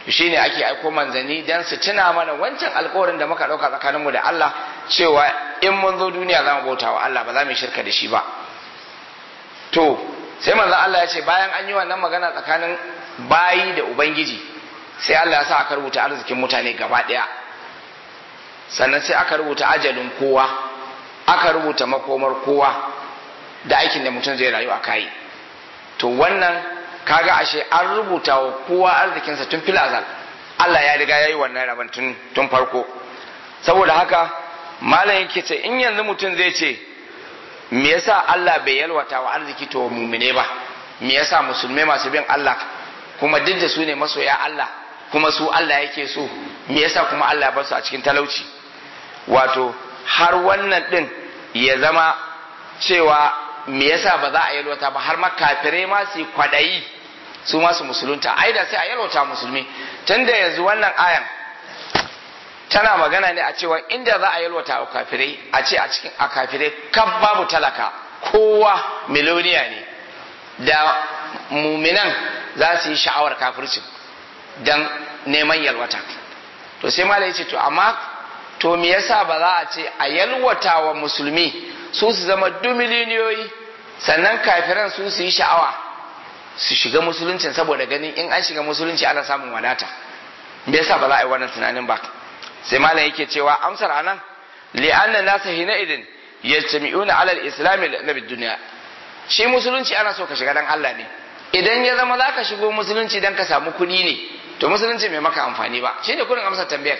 shine ake aiko manzanni dan su tuna mana wancan alkawarin da muka dauka tsakaninmu da Allah cewa in mun zo duniya za mu bauta wa Allah ba za mu yi shirka da shi ba to sai manzon Allah ya ce bayan an yi wannan magana tsakanin bayi da ubangiji sai Allah ya sa aka rubuta arzikin mutane gaba daya sannan sai aka rubuta ajalin kowa aka rubuta makomar kowa da aikin da mutum zai rayu a kai to wannan kaga ashe an rubuta wa kowa arzikinsa tun fil azal Allah ya riga ya yi wannan rabon tun tun farko saboda haka malam yake ce in yanzu mutum zai ce me yasa Allah bai yalwata wa arziki to mumine ba me yasa musulmai masu bin Allah kuma duk da su ne masoya Allah kuma su Allah yake so me yasa kuma Allah ya bar su a cikin talauci wato har wannan din ya zama cewa me yasa ba za a yalwata ba har ma kafirai ma su kwadayi su ma su musulunta ai da sai a yalwata musulmi tunda yanzu wannan ayan tana magana ne a cewa inda za a yalwata wa kafirai a ce a cikin a kafirai kan babu talaka kowa miloniya ne da muminan za su yi sha'awar kafircin don neman yalwata to sai malai ce to amma to me yasa ba za a ce a yalwata wa musulmi su su zama dumiliniyoyi sannan kafiran su su yi sha'awa su shiga musuluncin saboda ganin in an shiga musulunci ana samun wadata me yasa ba za a yi wannan tunanin ba sai malam yake cewa amsar anan li'anna nasa hina idin yajtami'una ala al-islam na dunya shi musulunci ana so ka shiga dan Allah ne idan ya zama zaka shigo musulunci dan ka samu kuɗi ne to musulunci mai maka amfani ba shine kurin amsar tambayar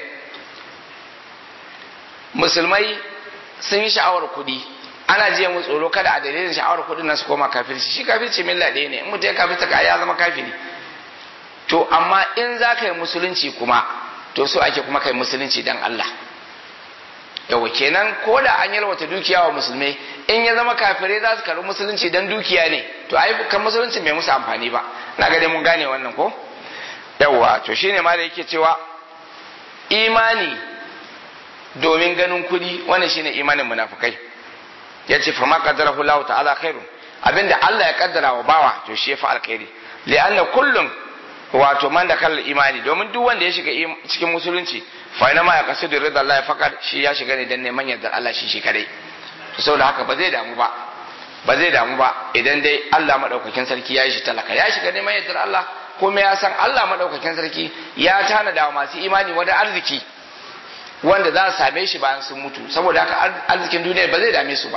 musulmai sun yi sha'awar kuɗi ana jiya mu tsoro kada a dalilin sha'awar kuɗin nan su koma kafirci shi kafirci milla ɗaya ne in mutum ya kafirta ka ya zama kafiri to amma in za ka yi musulunci kuma to so ake kuma kai musulunci dan Allah yawa kenan ko da an yalwata dukiya wa musulmai in ya zama kafirai za su karbi musulunci dan dukiya ne to ai kan musulunci bai musu amfani ba na ga dai mun gane wannan ko yawa to shine ma da yake cewa imani domin ganin kudi wannan shine imanin munafikai yace fa ma qaddarahu Allah ta'ala khairu abinda Allah ya kaddara wa bawa to shi ya fa alkhairi li'anna kullum wato man da kallon imani domin duk wanda ya shiga cikin musulunci fa ina ma ya kasu da rida Allah ya fakar shi ya shiga ne dan neman yardar Allah shi shi kadai to saboda haka ba zai damu ba ba zai damu ba idan dai Allah madaukakin sarki ya yi shi talaka ya shiga neman yardar Allah kuma ya san Allah madaukakin sarki ya tanada wa masu imani wani arziki wanda za su same shi bayan sun mutu saboda haka arzikin duniya ba zai dame su ba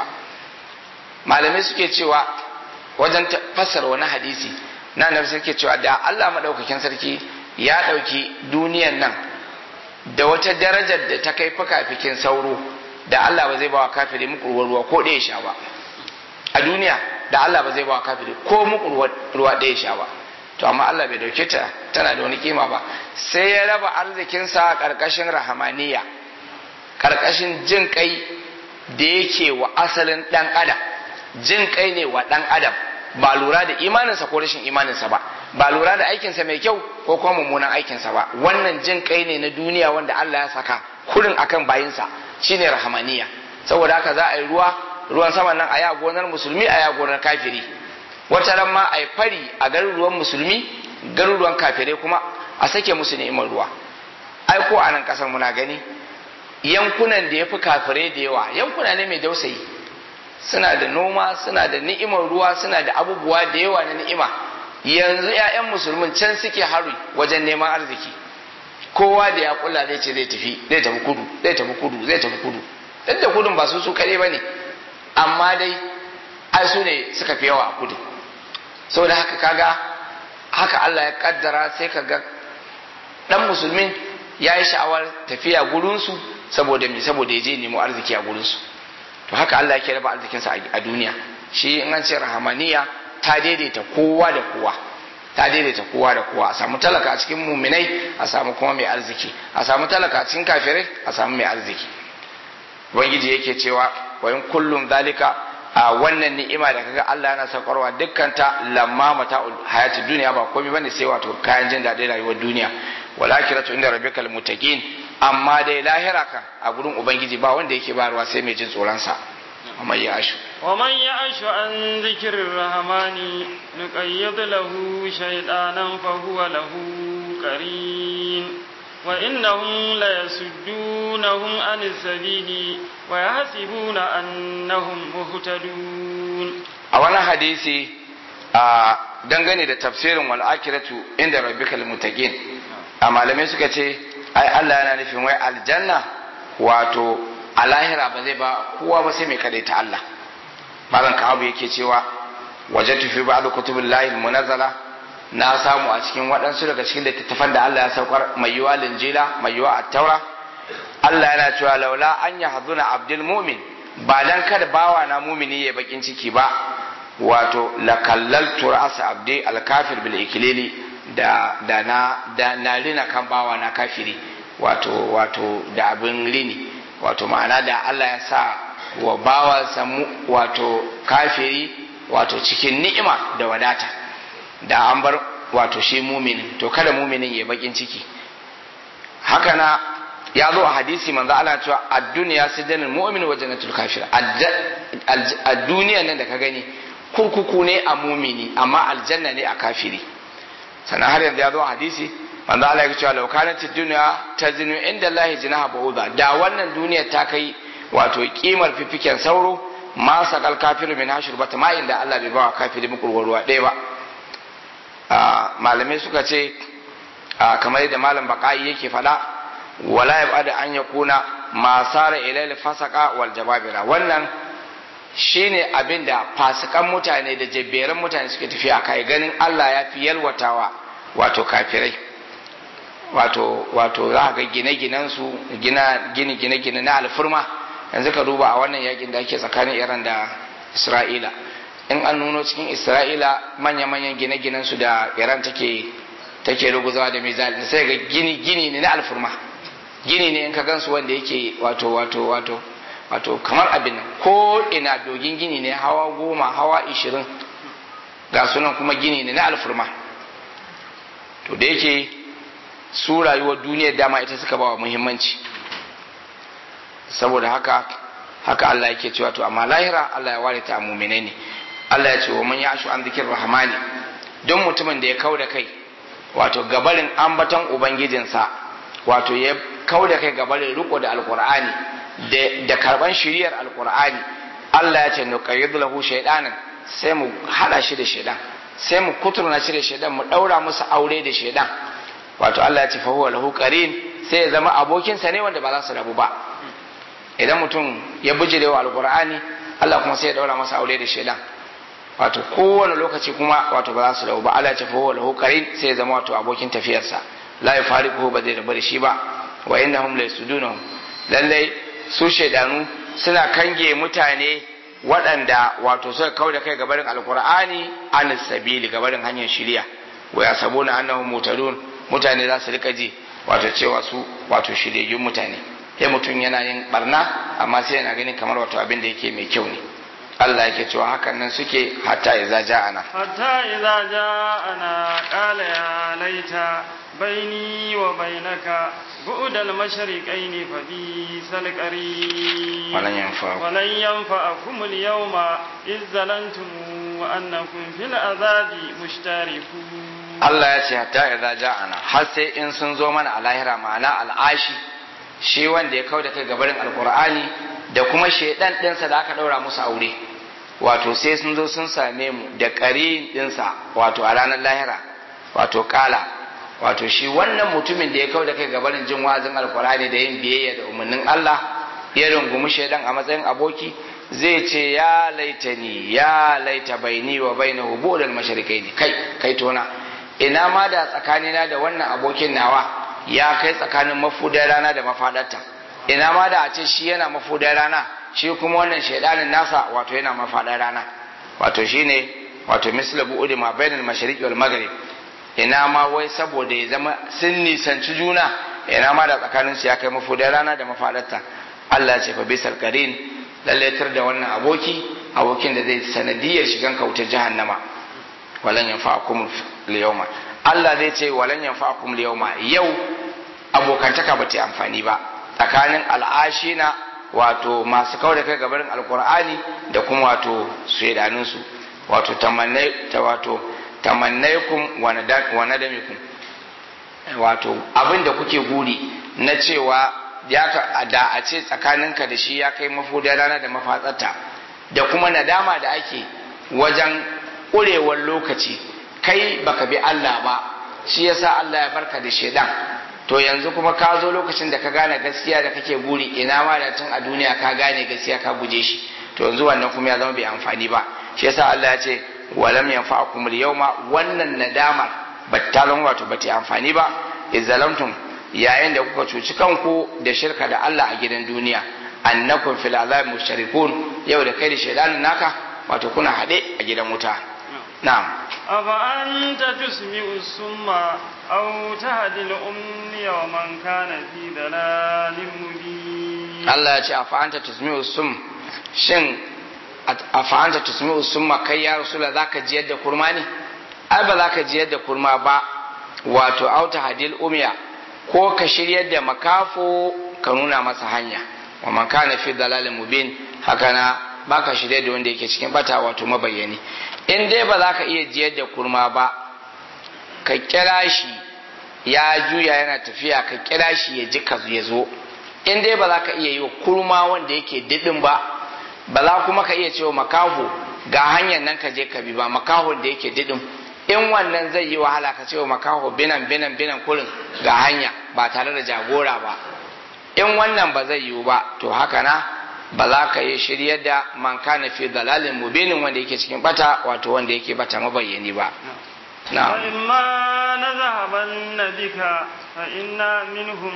malamai suke cewa wajen fassara wani hadisi na nabi suke cewa da Allah madaukakin sarki ya ɗauki duniyan nan da wata darajar da ta kai fikafikin sauro da Allah ba zai bawa kafiri muku ruwa ko ɗaya sha ba a duniya da Allah ba zai bawa kafiri ko muku ruwa ɗaya sha ba to amma Allah bai dauke ta tana da wani kima ba sai ya raba arzikinsa ƙarƙashin rahamaniya ƙarƙashin jin kai da yake wa asalin ɗan adam jin kai ne wa ɗan adam ba lura da imaninsa ko rashin imaninsa ba ba lura da aikinsa mai kyau ko kuma mummunan aikinsa ba wannan jin kai ne na duniya wanda Allah ya saka kurin akan bayinsa shine rahamaniya saboda haka za a yi ruwa ruwan sama nan a ya gonar musulmi a ya gonar kafiri wata ran ma a yi fari a garuruwan musulmi garuruwan kafirai kuma a sake musu ni'imar ruwa ai ko a nan kasar muna gani yankunan da ya fi kafirai da yawa yankuna ne mai dausayi suna da noma suna da ni'imar ruwa suna da abubuwa da yawa na ni'ima yanzu 'ya'yan musulmin can suke haru wajen neman arziki kowa da ya kula zai ce zai tafi zai tafi kudu zai tafi kudu zai tafi kudu duk da kudun ba su su kare ba ne amma dai ai su ne suka fi yawa a kudu saboda haka kaga haka Allah ya kaddara sai kaga dan musulmin ya yi sha'awar tafiya gurinsu saboda me saboda ya je nemo arziki a gurinsu to haka Allah yake raba arzikinsa a duniya shi in an ce rahamaniya ta daidaita kowa da kowa ta daidaita kowa da kowa a samu talaka a cikin muminai a samu kuma mai arziki a samu talaka a cikin kafirai a samu mai arziki ubangiji yake cewa wa in kullum zalika a wannan ni'ima da kaga Allah yana saukarwa dukkan ta lamma mata'ul hayati duniya ba komai bane sai wato kayan jin daɗin rayuwar duniya walakiratu inda rabbikal muttaqin amma dai lahira kan a gurin ubangiji ba wanda yake bayarwa sai mai jin tsoron sa amma ya ashu ومن يعش عن ذكر الرحمن نقيض له شيطانا فهو له قرين وإنهم ليسدونهم عن السبيل ويحسبون أنهم مهتدون a wani hadisi a dangane da tafsirin wal akiratu inda rabbikal muttaqin a malamai suka ce ai Allah yana nufin wai aljanna wato a lahira ba zai ba kowa ba sai mai kadaita Allah malam kawo yake cewa wajatu fi ba'd kutubillahi munazzala na samu a cikin waɗansu daga cikin littattafan da Allah ya saukar mai yiwa linjila mai yiwa at-taura Allah yana cewa laula an yahduna abdul mu'min ba dan kada bawa na mumini ya bakin ciki ba wato la kallaltu ra'as abdi al-kafir bil ikilili da da na da na rina kan bawa na kafiri wato wato da abin rini wato ma'ana da Allah ya sa wa bawa samu wato kafiri wato cikin ni'ima da wadata da an bar wato shi muminin to kada muminin ya bakin ciki haka na ya zo a hadisi manzo Allah cewa ad-dunya sijanul mu'min wa jannatul kafir a duniya nan da ka gani kurkuku ne a mumini amma aljanna ne a kafiri sannan har yanzu ya zo a hadisi manzo Allah ya ce law kanat ad-dunya tazinu inda Allah jinaha ba'udha da wannan duniya ta kai wato kimar fifiken sauro ma sakal kafiru min hashir bata ma inda Allah bai bawa kafiri muku ruwa ɗaya ba malamai suka ce kamar yadda malam baka'i yake faɗa wala yabada an yakuna ma sara ilal fasaka wal jababira wannan shine abin da fasikan mutane da jabberan mutane suke tafiya kai ganin Allah ya fi yalwatawa wato kafirai wato wato za ga gine-ginen su gina gini gine-gine na alfurma yanzu ka duba a wannan yakin da ake tsakanin Iran da Isra'ila in an nuno cikin Isra'ila manya-manyan gine-ginen su da Iran take take ruguzawa da mizali sai ga gini gini ne na alfurma gini ne in ka gansu wanda yake wato wato wato wato kamar abin nan ko ina dogin gini ne hawa goma hawa ishirin ga sunan kuma gini ne na alfurma to da yake su rayuwar duniyar dama ita suka bawa muhimmanci saboda haka haka Allah yake cewa to amma lahira Allah ya ware ta a muminai ne Allah ya ce wa man yashu an zikir rahmani don mutumin da ya kau da kai wato gabarin ambaton ubangijinsa wato ya kau da kai gabarin riko da alkur'ani da karban shiriyar alkur'ani Allah ya ce nuqayyid lahu shaydanan sai mu hada shi da shaydan sai mu kuturna shi da shaydan mu daura musu aure da shaydan wato Allah ya ce fa huwa lahu qarin sai ya zama abokin sa ne wanda ba za su rabu ba idan mutum ya bijire wa alkur'ani Allah kuma sai ya daura masa aure da shaydan wato kowane lokaci kuma wato ba za su rabu ba Allah ya ce fa huwa lahu qarin sai ya zama wato abokin tafiyarsa la yafariquhu ba zai rabu da shi ba wa innahum laysudunhum lallai su shaidanu suna kange mutane waɗanda wato suka kau da kai gabarin alkur'ani an sabili gabarin hanyar shiriya wa ya sabo na annahum mutadun mutane za su rika ji wato cewa su wato shiryayyun mutane sai mutum yana yin barna amma sai yana ganin kamar wato abin da yake mai kyau ne Allah yake cewa hakan nan suke hatta idza ja'ana hatta idza ja'ana qala ya laita baini wa bainaka بعد المشرقين فبئس القرين ولن ينفعكم ولن ينفعكم اليوم إذ ظلمتم وأنكم في العذاب مشتركون Allah ya ce hatta idza ja'ana har sai in sun zo mana a lahira ma'ana al'ashi shi wanda ya kauda kai gabarin alqur'ani da kuma shedan dinsa da aka daura musu aure wato sai sun zo sun same mu da ƙarin dinsa wato a ranar lahira wato kala wato shi wannan mutumin da ya kau da kai gabanin jin wazin alkurani da yin biyayya da umarnin Allah ya rungumi shaidan a matsayin aboki zai ce ya laita ni ya laita baini wa baina hubudal masharikai ne kai kai tona ina ma da tsakanina da wannan abokin nawa ya kai tsakanin mafudar rana da mafadarta ina ma da a ce shi yana mafudar rana shi kuma wannan shaidanin nasa wato yana mafadar rana wato shine wato misla bu'udi ma bainal mashariqi wal maghrib ina ma wai saboda ya zama sun nisanci juna ina ma da tsakanin su ya kai mafudar rana da mafadarta Allah ya ce fa bisal qarin lallaitar da wannan aboki abokin da zai sanadiyar shigan kautar jahannama walan yanfa'akum liyawma Allah zai ce walan yanfa'akum liyawma yau abokantaka ba ta amfani ba tsakanin al'ashina wato masu kawai da kai gabarin alkur'ani da kuma wato shaidaninsu wato tamannai ta wato tamannaikum wa nadamikum wato abin da kuke guri na cewa ya ka da a ce tsakaninka da shi ya kai mafudar rana da mafatsarta da kuma nadama da ake wajen ƙurewar lokaci kai baka bi Allah ba shi yasa Allah ya barka da shedan to yanzu kuma ka zo lokacin da ka gane gaskiya da kake guri ina ma da tun a duniya ka gane gaskiya ka guje shi to yanzu wannan kuma ya zama bai amfani ba shi yasa Allah ya ce walam yanfa'akum al-yawma wannan nadamar batta zama wato bata amfani ba izzalamtum yayin da kuka cuci kanku da shirka da Allah a gidan duniya annakum fil azab musharikun yau da kai da shaydanin naka wato kuna hade a gidan wuta na'am أفأنت تسمع السم أو تهدي الأمي ومن كان في ضلال مبين Allah ya ce a fa'anta tusmi'u sum shin a fa'anta tusmi'u summa kai ya rasula zaka jiyar da kurma ne ai ba zaka jiyar da kurma ba wato auta hadil umya ko ka shiryar da makafo ka nuna masa hanya wa man kana fi dalalin mubin haka na baka shirye da wanda yake cikin bata wato mabayyani in dai ba za ka iya jiyar da kurma ba ka kira shi ya juya yana tafiya ka kira shi ya ji ka ya zo in dai ba za ka iya yi wa kurma wanda yake didin ba ba za kuma ka iya cewa makaho ga hanyar nan ka je ka bi ba makaho da yake didin in wannan zai yi wahala ka cewa makaho binan binan binan kurin ga hanya ba tare da jagora ba in wannan ba zai yiwu ba to haka na ba za ka yi shiryar da man kana fi dalalin mubinin wanda yake cikin bata wato wanda yake bata mabayyani ba na'am وإما نذهبن بك فإنا منهم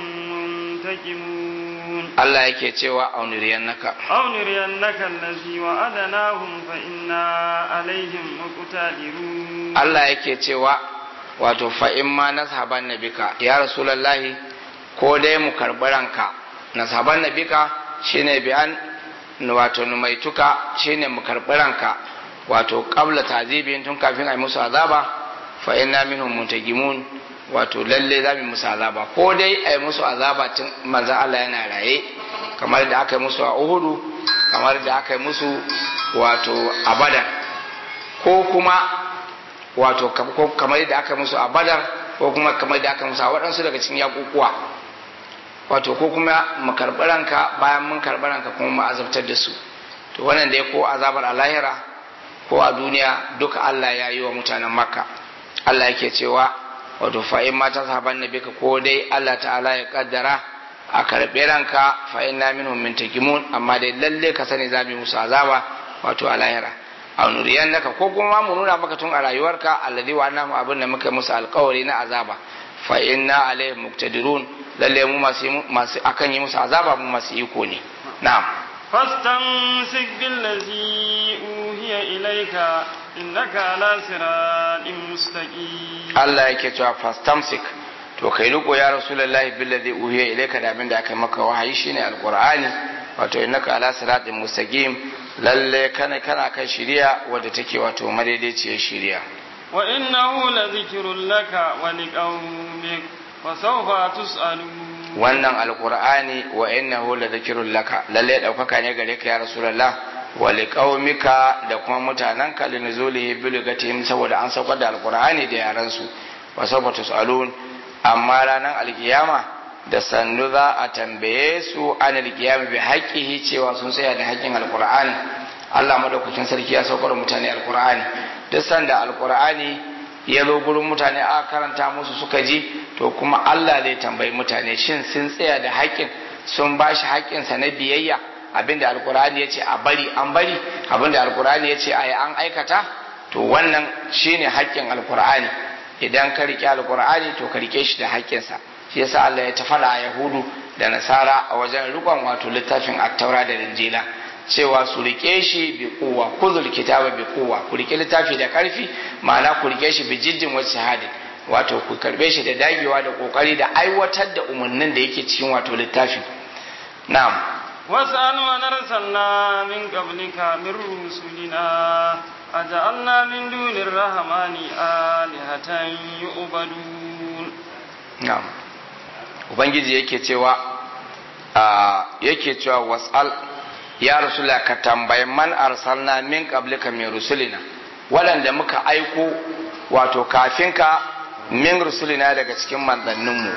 منتقمون Allah yake cewa auniriyan naka أو نرينك الذي وعدناهم فإنا عليهم مقتدرون Allah yake cewa wato fa in ma nashaban nabika ya rasulullahi ko dai mu karbi ranka nashaban nabika shine biyan wato numaituka shine mu karbi ranka wato qabla tazibin tun kafin ai musu azaba fa inna minhum muntajimun wato lalle za mu musu azaba ko dai ai musu azaba tun manzon Allah yana raye kamar da aka yi musu a Uhudu kamar da aka yi musu wato a Badar ko kuma wato kam- kamar yadda aka musu a badar ko kuma kamar yadda aka musu a waɗansu daga cikin yakukuwa wato ko kuma mu karɓi ranka bayan mun karɓi ranka kuma mu azabtar da su to wannan dai ko azabar a lahira ko a duniya duka Allah ya yi wa mutanen makka Allah yake cewa wato fa in ma tashaban nabika ko dai Allah ta'ala ya kaddara a karɓi ranka fa inna minhum mintakimun amma dai lalle ka sani za mu yi musu azaba wato a lahira a nuriyan naka ko kuma mu nuna maka tun a rayuwarka alladhi wa annahu abin da muka musu alkawari na azaba fa inna alaihim muqtadirun lalle mu masu masu akan yi musu azaba mu masu iko ne na'am فاستمسك بالذي أوهي إليك إنك على صراط مستقيم Allah yake cewa fastamsik to kai riko ya rasulullahi billadhi uhiya ilayka da abin da aka maka wahayi shine alqur'ani wato innaka ala siratin mustaqim lalle kana kana kan shiriya wadda take wato madaidaiciyar shiriya وإنه لذكر لك ولقومك وسوف تسألون wannan alqur'ani wa innahu la dhikrun laka lalle daukaka ne gare ka ya rasulullah wa liqaumika da kuma mutananka linuzulihi bilugatihim saboda an saukar da alqur'ani da yaran su wa sawfa tusalun amma ranar alkiyama da sannu za a tambaye su an alkiyama bi haqqihi cewa sun tsaya da haƙƙin alqur'ani Allah madaukakin sarki ya saukar da mutane alqur'ani duk sanda alqur'ani ya zo gurin mutane aka karanta musu suka ji to kuma Allah zai tambayi mutane shin sun tsaya da haƙƙin sun ba shi haƙƙinsa na biyayya abinda alkur'ani ya ce a bari an bari abinda alkur'ani ya ce a yi an aikata to wannan shine haƙƙin alkur'ani idan ka riƙe alkur'ani to ka riƙe shi da haƙƙinsa shi yasa Allah ya tafada a yahudu da nasara a wajen rikon wato littafin attaura da linjila cewa su rike shi bi kuwa kuzul kitaba bi kuwa ku rike littafi da karfi ma'ana ku rike shi bi jiddin wasu shahadi wato ku karbe shi da dagewa da kokari da aiwatar da umarnin da yake cikin wato littafi na'am واسأل من أرسلنا من قبلك من رسلنا أجعلنا من دون الرحمن آلهة يعبدون na'am ubangiji yake cewa a yake cewa was'al ya rasula ka tambayi man arsalna min qablika min rusulina waɗanda muka aiko wato kafin ka min rusulina daga cikin manzanninmu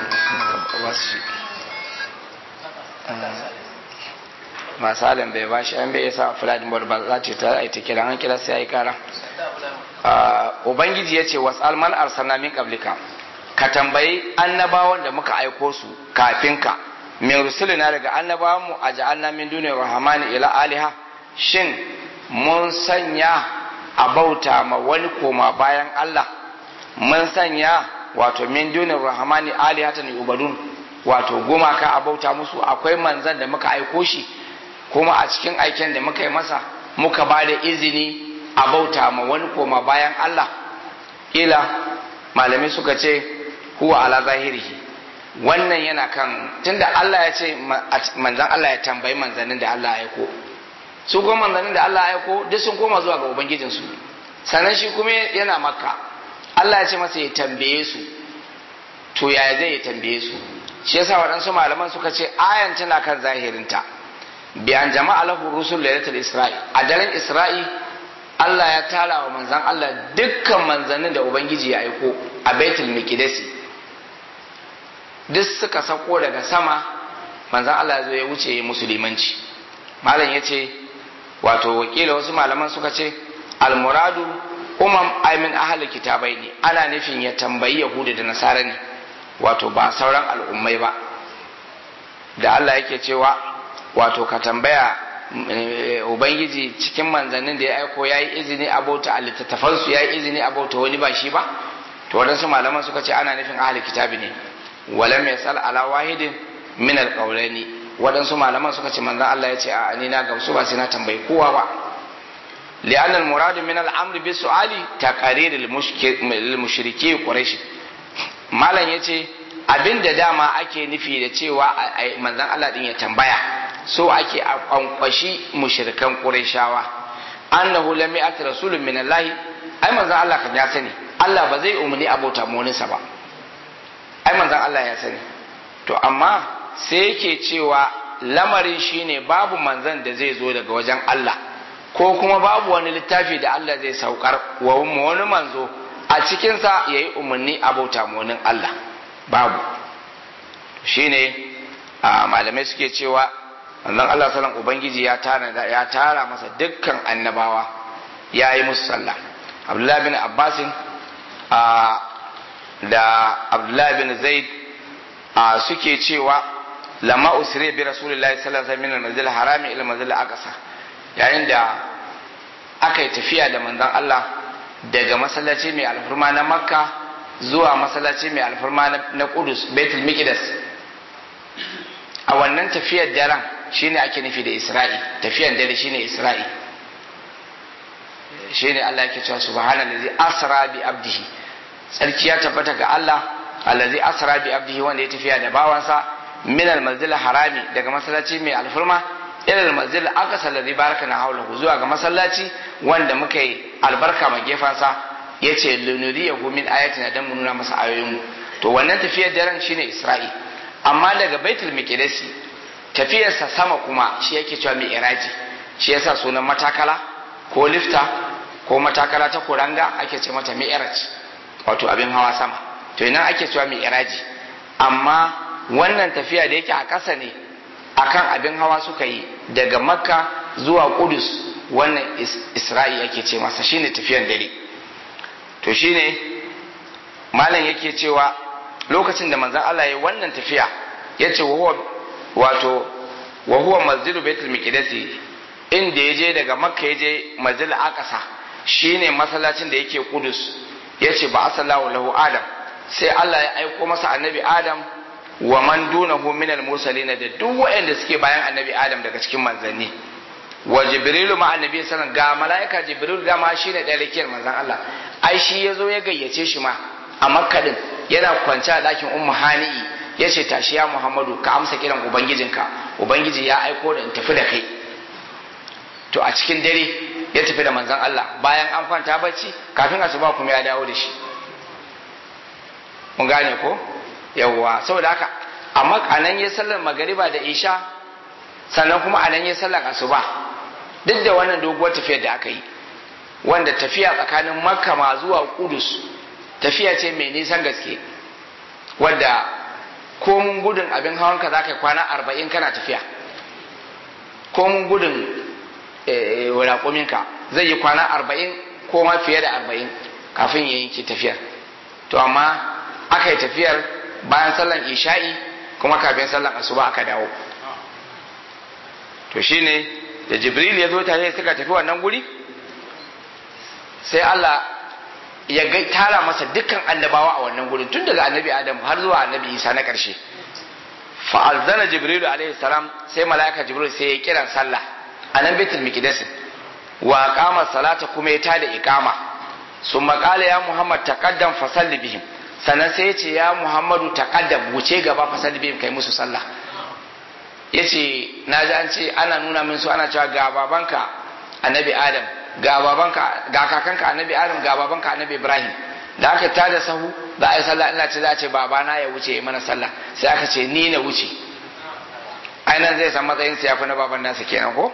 masalin bai ba shi an bai isa fuladin bar ba za ta yi ta kira an kira sai ya yi kara ubangiji ya ce wasu alman arsalna min qablika ka tambayi annabawan da muka aiko su kafin ka min rusulina daga annabawan mu a ja'alna min duniyar rahmani ila aliha shin mun sanya a bauta ma wani koma bayan Allah mun sanya wato min duniyar rahmani alihatan ubadun wato gumaka a bauta musu akwai manzan da muka aiko shi kuma a cikin aiken da muka yi masa muka ba da izini a bauta ma wani koma bayan Allah ila malamai suka ce huwa ala zahirihi wannan yana kan tunda Allah ya ce manzan Allah ya tambayi manzannin da Allah ya aiko su kuma manzannin da Allah ya aiko duk sun koma zuwa ga ubangijinsu sannan shi kuma yana makka Allah ya ce masa ya tambaye su to yaya zai ya tambaye su shi yasa waɗansu malaman suka ce ayan tana kan zahirinta biyan jama'a lahu rusul lailatul isra'i a daren isra'i Allah ya tara wa manzan Allah dukkan manzannin da ubangiji ya aiko a baitul miqdisi duk suka sako daga sama manzan Allah zai wuce musulmanci malam ya ce wato wakila wasu malaman suka ce almuradu umam aimin ahalin kitabai ne ana nufin ya tambayi yahudu da nasara ne wato ba sauran al'ummai ba da Allah yake cewa wato ka tambaya ubangiji cikin manzannin da ya aiko ya yi izini a bauta a littattafansu ya yi izini a bauta wani ba shi ba to waɗansu malaman suka ce ana nufin ahalin kitabi ne walam yasal ala wahidin min alqawlaini waɗansu malaman suka ce manzon Allah ya ce a ni na gamsu ba sai na tambayi kowa ba li'an al-muradu min al-amr bi su'ali taqrir al-mushriki quraish malam yace abinda dama ake nufi da cewa manzon Allah din ya tambaya so ake kwankwashi mushrikan qurayshawa annahu lam ya'ti rasulun min Allah ai manzon Allah kan ya sani Allah ba zai umarni abota moninsa ba ai manzon Allah ya sani to amma sai yake cewa lamarin shine babu manzan da zai zo daga wajen Allah ko kuma babu wani littafi da Allah zai saukar wa wani manzo a cikinsa ya yi umarni a bauta wani Allah babu shine a malamai suke cewa manzon Allah sallan ubangiji ya tara ya tara masa dukkan annabawa ya yi musu sallah Abdullahi bin Abbasin da Abdullahi bin Zaid suke cewa lama usire bi rasulillahi sallallahu alaihi wasallam min al harami ila manzil aqsa yayin da aka yi tafiya da manzon Allah daga masallaci mai alfurma na Makka zuwa masallaci mai alfurma na Qudus Baitul Miqdas a wannan tafiyar daren shine ake nufi da Isra'i tafiyar dare shine Isra'i shine Allah yake cewa subhanallazi asra bi abdihi sarki ya tabbata ga Allah allazi asra bi abdihi wanda ya tafiya da bawansa min al-masjid harami daga masallaci mai alfurma ila al-masjid al-aqsa alladhi barakana hawlahu zuwa ga masallaci wanda muka yi albarka ma gefansa yace lunuriyahu min ayatina dan mun nuna masa ayoyin mu to wannan tafiyar daren shine Isra'i amma daga Baitul Miqdis tafiyarsa sama kuma shi yake cewa mi'raji shi yasa sunan matakala ko lifta ko matakala ta kuranga ake ce mata mi'raj wato abin hawa sama to ina ake cewa mi'raji amma wannan tafiya da yake a ƙasa ne akan abin hawa suka yi daga makka zuwa kudus wannan isra'i yake ce masa shine tafiyan dare to shine malam yake cewa lokacin da manzon Allah ya wannan tafiya ya ce wato wa huwa masjidu baitul miqdisi inda ya je daga makka ya je masjid aqsa shine masallacin da yake kudus ya ce ba asallahu lahu adam sai Allah ya aiko masa annabi adam wa man dunahu min al-mursalin da duk waɗanda suke bayan annabi Adam daga cikin manzanni wa jibrilu ma annabi sallallahu ga malaika jibril da ma shine ɗaya rakiyar manzan Allah ai shi yazo ya gayyace shi ma a makka din yana kwance a dakin ummu hani'i yace tashi ya muhammadu ka amsa kiran ubangijinka ubangiji ya aiko da in tafi da kai to a cikin dare ya tafi da manzan Allah bayan an kwanta bacci kafin asuba kuma ya dawo da shi mun gane ko yawwa saboda haka amma anan ya sallar magariba da isha sannan kuma anan ya sallar asuba duk da wannan doguwar tafiyar da aka yi wanda tafiya tsakanin makka ma zuwa kudus tafiya ce mai nisan gaske wadda komun gudun abin hawanka za ka yi kwana arba'in kana tafiya komun gudun raƙuminka zai yi kwana arba'in ko ma fiye da arba'in kafin ya yanke tafiyar to amma aka yi tafiyar bayan sallan isha'i kuma kafin sallan asuba aka dawo to shine da jibril ya zo tare suka tafi wannan guri sai Allah ya ga tara masa dukkan annabawa a wannan gurin tun daga annabi adam har zuwa annabi isa na ƙarshe fa'alzana jibril alaihi salam sai mala'ika jibril sai ya kiran sallah a nan baitul miqdis wa qama salata kuma ya tada iqama sun qala ya muhammad taqaddam fasalli bihim sannan sai ya ce ya muhammadu taqaddam wuce gaba fasalli bihim kai musu sallah yace na ji an ce ana nuna min su ana cewa ga babanka annabi adam ga babanka ga kakanka annabi adam ga babanka annabi ibrahim da aka tada sahu za a yi sallah ina ce za a ce babana ya wuce ya mana sallah sai aka ce ni na wuce ainihin zai san matsayin sa yafi na baban nasa kenan ko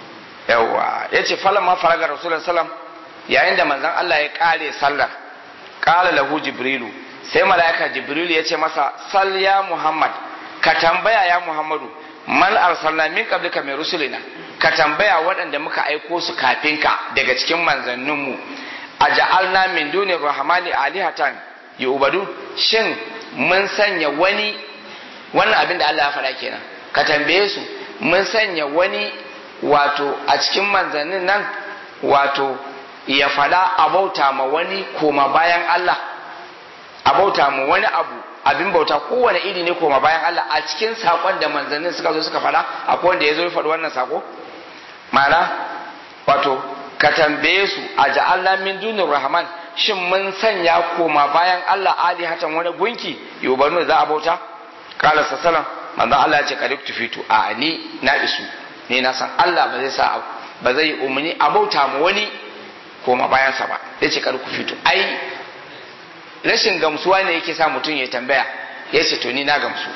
yawwa yace falan ma faraga rasulullahi sallam yayin da manzon Allah ya kare sallar qala lahu jibrilu sai malaika jibrilu ya ce masa sal ya muhammad ka tambaya ya muhammadu man arsalna min qablika min rusulina ka tambaya waɗanda muka aiko su kafin ka daga cikin manzanninmu a ja'alna min duni rahmani alihatan yu'badu shin mun sanya wani wannan abin da Allah ya faɗa kenan ka tambaye su mun sanya wani wato a cikin manzannin nan wato ya faɗa a bauta ma wani koma bayan Allah a bauta ma wani abu abin bauta kowane iri ne koma bayan Allah a cikin sakon da manzannin suka zo suka faɗa akwai wanda ya zo ya faɗi wannan sako ma'ana wato ka tambaye su a ja'alna min dunir rahman shin mun sanya koma bayan Allah ali hatan wani gunki yubanu za a bauta kala sallam manzon Allah ya ce kaduk tufitu a ni na isu ni na san Allah ba zai sa ba zai umuni a bauta mu wani koma bayan sa ba yace kaduk tufitu ai rashin gamsuwa ne yake sa mutum ya tambaya ya ce to ni na gamsu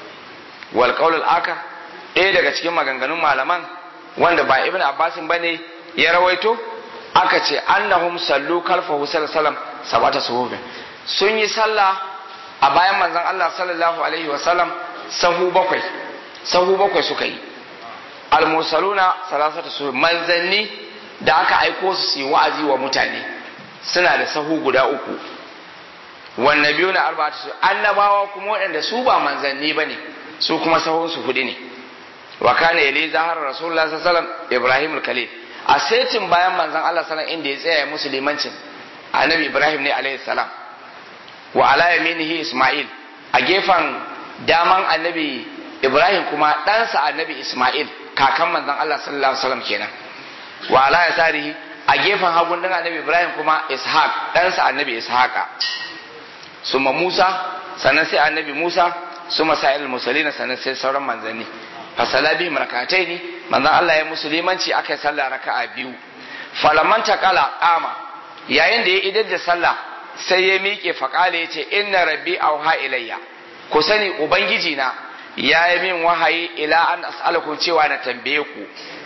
wal qaulul aka ɗaya daga cikin maganganun malaman wanda ba ibn abbasin bane ya rawaito aka ce annahum sallu kalfahu sallallahu sabata suhufin sun yi sallah a bayan manzon Allah sallallahu alaihi wa sallam sahu bakwai sahu bakwai suka yi almusaluna salasata suhuf manzanni da aka aiko su su yi wa'azi wa mutane suna da sahu guda uku wanne biyu na arba'atu su annabawa kuma waɗanda su ba manzanni bane su kuma sahun su hudu ne wa kana yali zahar rasulullah sallallahu alaihi wasallam ibrahim al-khalil a setin bayan manzon Allah sallallahu inda ya tsaya musulmancin annabi ibrahim ne alaihi salam wa ala yaminihi isma'il a gefen daman annabi ibrahim kuma ɗansa annabi isma'il kakan manzon Allah sallallahu alaihi wasallam kenan wa ala yasarihi a gefen hagun din annabi ibrahim kuma ishaq ɗansa annabi ishaqa suma musa sannan sai annabi musa suma sa'il musalina sannan sai sauran manzanni fasala bihim rakataini manzon Allah ya musulmanci aka yi sallah raka'a biyu falaman taqala qama yayin da ya idar da sallah sai ya miƙe faƙala ya ce inna rabbi auha ilayya ku sani ubangiji na ya yi min wahayi ila an as'alakum cewa na tambaye ku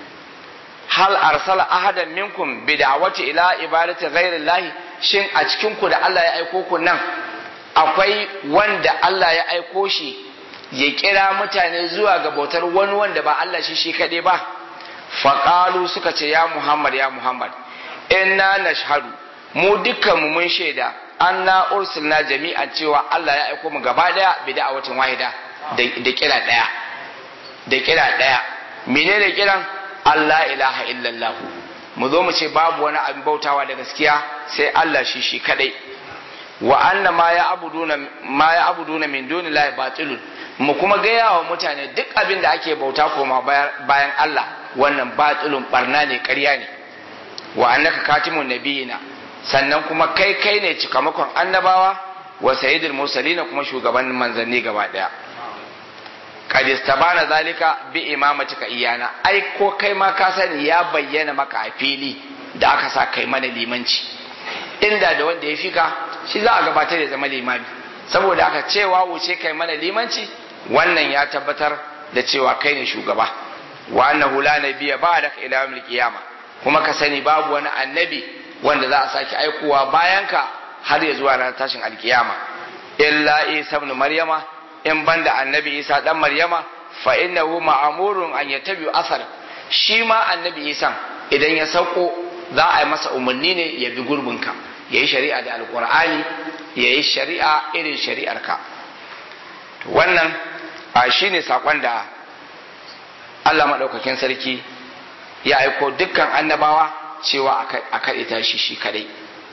hal arsala ahadan minkum bi da'wati ila ibadati ghairillahi shin a cikin ku da Allah ya aiko ku nan akwai wanda Allah ya aiko shi ya kira mutane zuwa ga bautar wani wanda ba Allah shi shi kaɗai ba faƙalu suka ce ya Muhammad ya Muhammad inna nashhadu mu dukkan mu mun shaida anna ursilna jami'an cewa Allah ya aiko mu gaba daya bi da'awatin wahida da kira daya da kira daya menene kiran Allah ilaha illallah mu zo mu ce babu wani abin bautawa da gaskiya sai Allah shi shi kadai wa anna ma ya abuduna ma ya abuduna min dunillahi batilun mu kuma gaya wa mutane duk abin da ake bauta koma bayan Allah wannan batilun barna ne ƙarya ne wa annaka katimun nabiyina sannan kuma kai kai ne cikamakon annabawa wa sayyidul mursalin kuma shugaban manzanni gaba daya kad istabana zalika bi imamatika iyana ai ko kai ma ka sani ya bayyana maka a fili da aka sa kai mana limanci inda da wanda ya fika shi za a gabatar da zama limami saboda aka cewa wuce kai mana limanci wannan ya tabbatar da cewa kai ne shugaba wa annahu la nabiyya ba'daka ila yawmil qiyama kuma ka sani babu wani annabi wanda za a sake aikowa bayan ka har ya zuwa ranar tashin alkiyama illa isa ibn maryama in banda annabi isa dan maryama fa innahu ma'murun an yatabi asar shi ma annabi isa idan ya sauko za a yi masa umarni ne ya bi gurbinka ya yi shari'a da alkur'ani ya yi shari'a irin shari'arka wannan a shi ne saƙon da allah maɗaukakin sarki ya aiko dukkan annabawa cewa a kaɗita shi shi kaɗai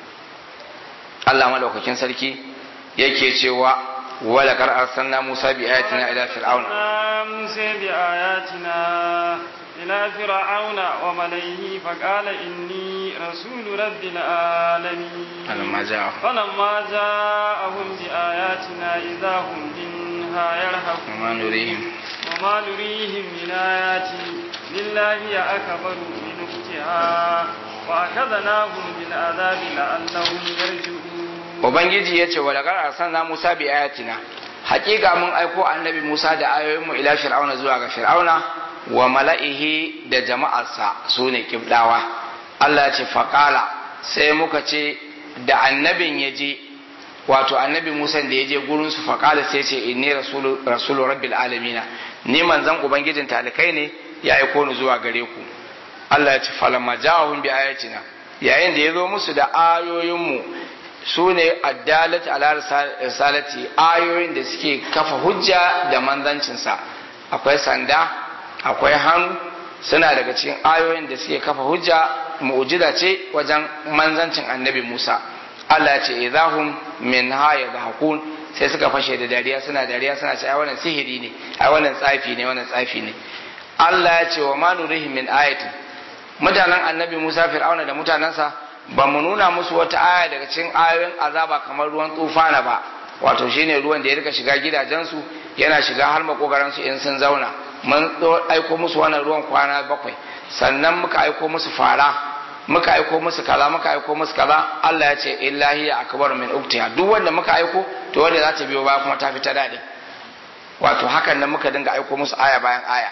allah maɗaukakin sarki yake cewa wala kar arsalna musa bi ayatina ila fir'auna musa bi ayatina إلى فرعون وملئه فقال إني رسول رب العالمين فلما جاءهم فلما جاءهم بآياتنا إذا هم منها يرهقون وما نريهم وما نريهم من آيات لله أكبر من أختها وأخذناهم بالعذاب لعلهم يرجعون Ubangiji ya ce wa daga arsalna Musa bi ayatina hakika mun aiko annabi Musa da ayoyinmu ila fir'auna zuwa ga fir'auna wa mala'ihi da jama'arsa su ne kibdawa Allah ya ce faƙala sai muka ce da annabin ya je wato annabi Musa da ya je gurin su faƙala sai ce inni rasulu rasulu rabbil alamina ni manzon ubangijin talikai ne ya aiko ni zuwa gare ku Allah ya ce falamma ja'ahum bi ayatina yayin da ya zo musu da ayoyinmu su ne addalat ala risalati ayoyin da suke kafa hujja da manzancinsa akwai sanda akwai hannu suna daga cikin ayoyin da suke kafa hujja mu'jiza ce wajen manzancin annabi Musa Allah ya ce idahum min ha yadhakun sai suka fashe da dariya suna dariya suna ce ai wannan sihiri ne ai wannan tsafi ne wannan tsafi ne Allah ya ce wa ma nurihim min ayatin mutanen annabi Musa fir'auna da mutanensa ba mu nuna musu wata aya daga cikin ayoyin azaba kamar ruwan tufana ba wato shine ruwan da ya rika shiga gidajensu yana shiga har makogaransu in sun zauna mun aiko musu wannan ruwan kwana bakwai sannan muka aiko musu fara muka aiko musu kaza muka aiko musu kaza Allah ya ce illahi akbar min uktiha duk wanda muka aiko to wanda za ta biyo baya kuma ta fi ta dade wato hakan nan muka dinga aiko musu aya bayan aya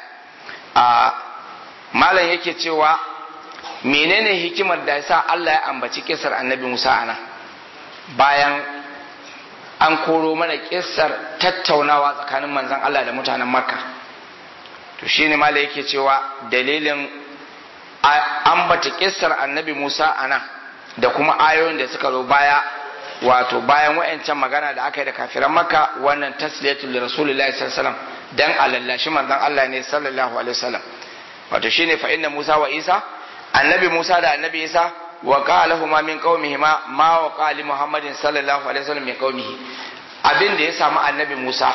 a malam yake cewa menene hikimar da yasa Allah ya ambaci kisar annabi Musa ana bayan an koro mana kisar tattaunawa tsakanin manzon Allah da mutanen Makka to shine malam yake cewa dalilin ambata kisar annabi Musa ana da kuma ayoyin da suka zo baya wato bayan wayancan magana da aka yi da kafiran Makka wannan tasliyatul rasulillahi sallallahu alaihi wasallam dan alallashi manzon Allah ne sallallahu alaihi wasallam wato shine fa inna Musa wa Isa annabi Musa da annabi Isa wa qalahuma min qaumihima ma wa qali Muhammadin sallallahu alaihi wasallam min qaumihi abin da ya samu annabi Musa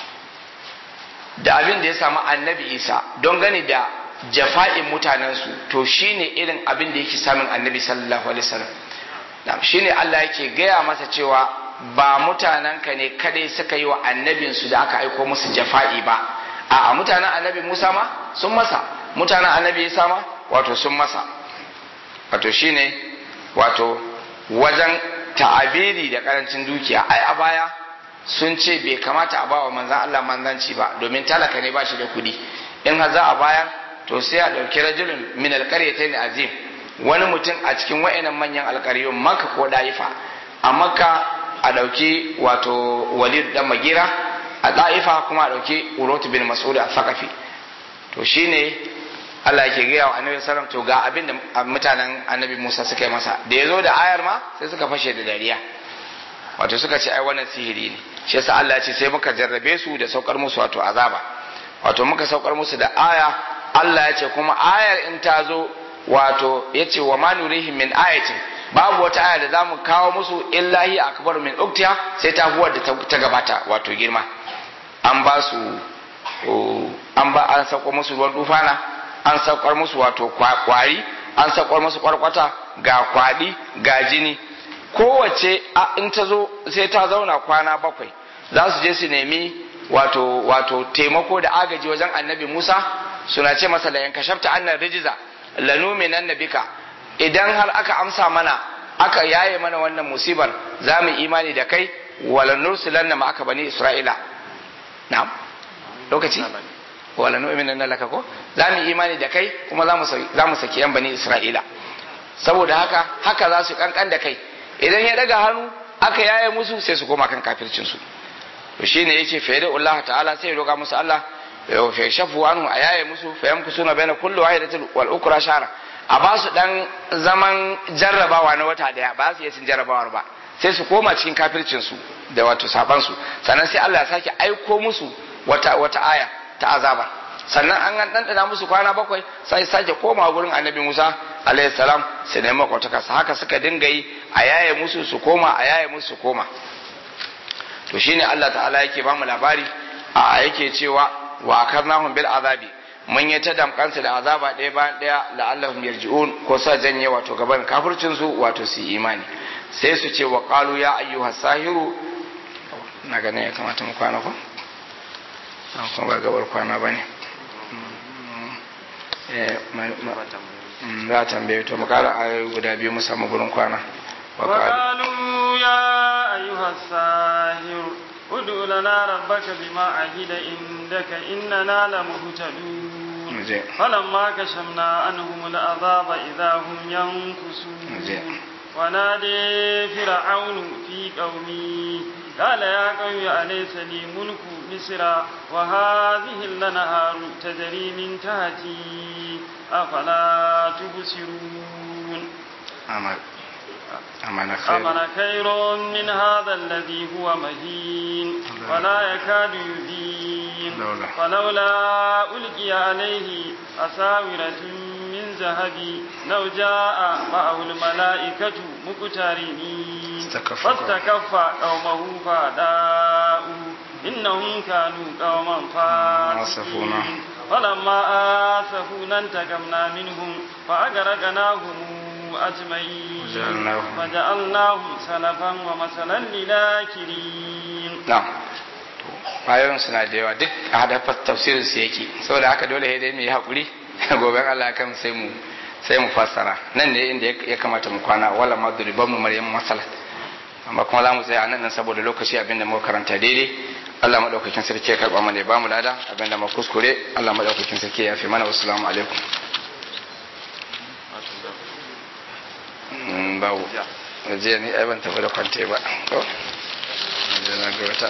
da abin da ya samu annabi Isa don gani da jafa'in mutanensu to shine irin abin da yake samun annabi sallallahu alaihi wasallam shine Allah yake gaya masa cewa ba mutanenka ne kadai suka yi wa annabinsu da aka aiko musu jafa'i ba a mutanen annabi Musa ma sun masa mutanen annabi Isa ma wato sun masa wato shine wato wajen ta'abiri da karancin dukiya ai a baya sun ce bai kamata a bawa manzan Allah manzanci ba domin talaka ne ba shi da kuɗi in har za a bayar to sai a ɗauki rajulun min alƙaryatayn azim wani mutum a cikin wa'annan manyan alƙaryun makka ko da'ifa a makka a ɗauki wato walid dan magira a da'ifa kuma a ɗauki urotu bin mas'ud a sakafi to shine Allah yake gaya wa annabi sallam to ga abin da mutanen annabi Musa suka yi masa da ya zo da ayar ma sai suka fashe da dariya wato suka ce ai wannan sihiri ne shi yasa Allah ya ce sai muka jarrabe su da saukar musu wato azaba wato muka saukar musu da aya Allah ya ce kuma ayar in ta zo wato ya ce wa ma nurihim min ayatin babu wata aya da zamu kawo musu illahi akbar min uktiya sai ta huwar da ta gabata wato girma an ba su an ba an sauko musu ruwan dufana an saukar musu wato kwari an saukar musu kwarkwata ga kwadi ga jini kowace in ta zo sai ta zauna kwana bakwai za su je su nemi wato wato taimako da agaji wajen annabi Musa suna ce masa la yankashafta annar rijiza lanumin annabika idan har aka amsa mana aka yaye mana wannan musibar za mu imani da kai wala nursilanna ma aka bani isra'ila na'am lokaci wala nu'minu laka ko za mu imani da kai kuma za mu saki yan bani isra'ila saboda haka haka za su kankan da kai idan ya daga hannu aka yaye musu sai su koma kan kafircin su to shine yace fa yada Allah ta'ala sai ya roƙa musu Allah fa shafu anhu a yaye musu fa yamkusuna baina kulli wahidatin wal ukra shara a ba su dan zaman jarrabawa na wata daya ba su iya cin jarrabawar ba sai su koma cikin kafircin su da wato saban su sannan sai Allah ya sake aiko musu wata wata aya ta azaba sannan an an dandana musu kwana bakwai sai sake koma gurin annabi Musa alayhi salam su nemi kwataka haka suka dinga yi a yaye musu su koma a yaye musu su koma to shine Allah ta'ala yake ba mu labari a yake cewa wa akarnahum bil azabi mun yi ta damkansu da azaba ɗaya bayan ɗaya la'allahum yarji'un ko sa janye wato gaban kafircin su wato su imani sai su ce wa qalu ya ayyuha sahiru na ganin ya kamata mu kwana ko an kuma ba gabar kwana bane eh za a tambaye to mu kara ayoyi guda biyu mu samu gurin kwana وقالوا يا أيها الساهر ادع لنا ربك بما عهد عندك إننا لمهتدون فلما كشفنا عنهم العذاب إذا هم ينكسون ونادي فرعون في قومه قال يا قوم أليس لي ملك مصر وهذه الأنهار تجري من تحتي أفلا تبصرون أمل أمن خير أمن خير من هذا الذي هو مهين ولا يكاد يبين لولا. فلولا ألقي عليه أساورة من ذهب لو جاء معه الملائكة مقترنين استكف فاستكف قومه فأداؤوا إنهم كانوا قوما آسفونا. فاسقين فلما آسفونا انتقمنا منهم فأغرقناهم أجمعين وجعلناهم- فجعلناهم سلفا ومثلا للاكرين na'am ayoyin suna da yawa duk a hadafar tafsirin su yake saboda haka dole sai dai mu yi hakuri gobe Allah kan sai mu sai mu fassara nan ne inda ya kamata mu kwana wala ma duriban mu maryam masala amma kuma za mu tsaya nan nan saboda lokaci abinda muka karanta daidai Allah madaukakin sarki ya karba mana ya bamu lada abinda mu kuskure Allah madaukakin sarki ya fi mana wassalamu alaikum Mm, babu jiya ni ai ban tafi da kwante ba ko? Na je na ga wata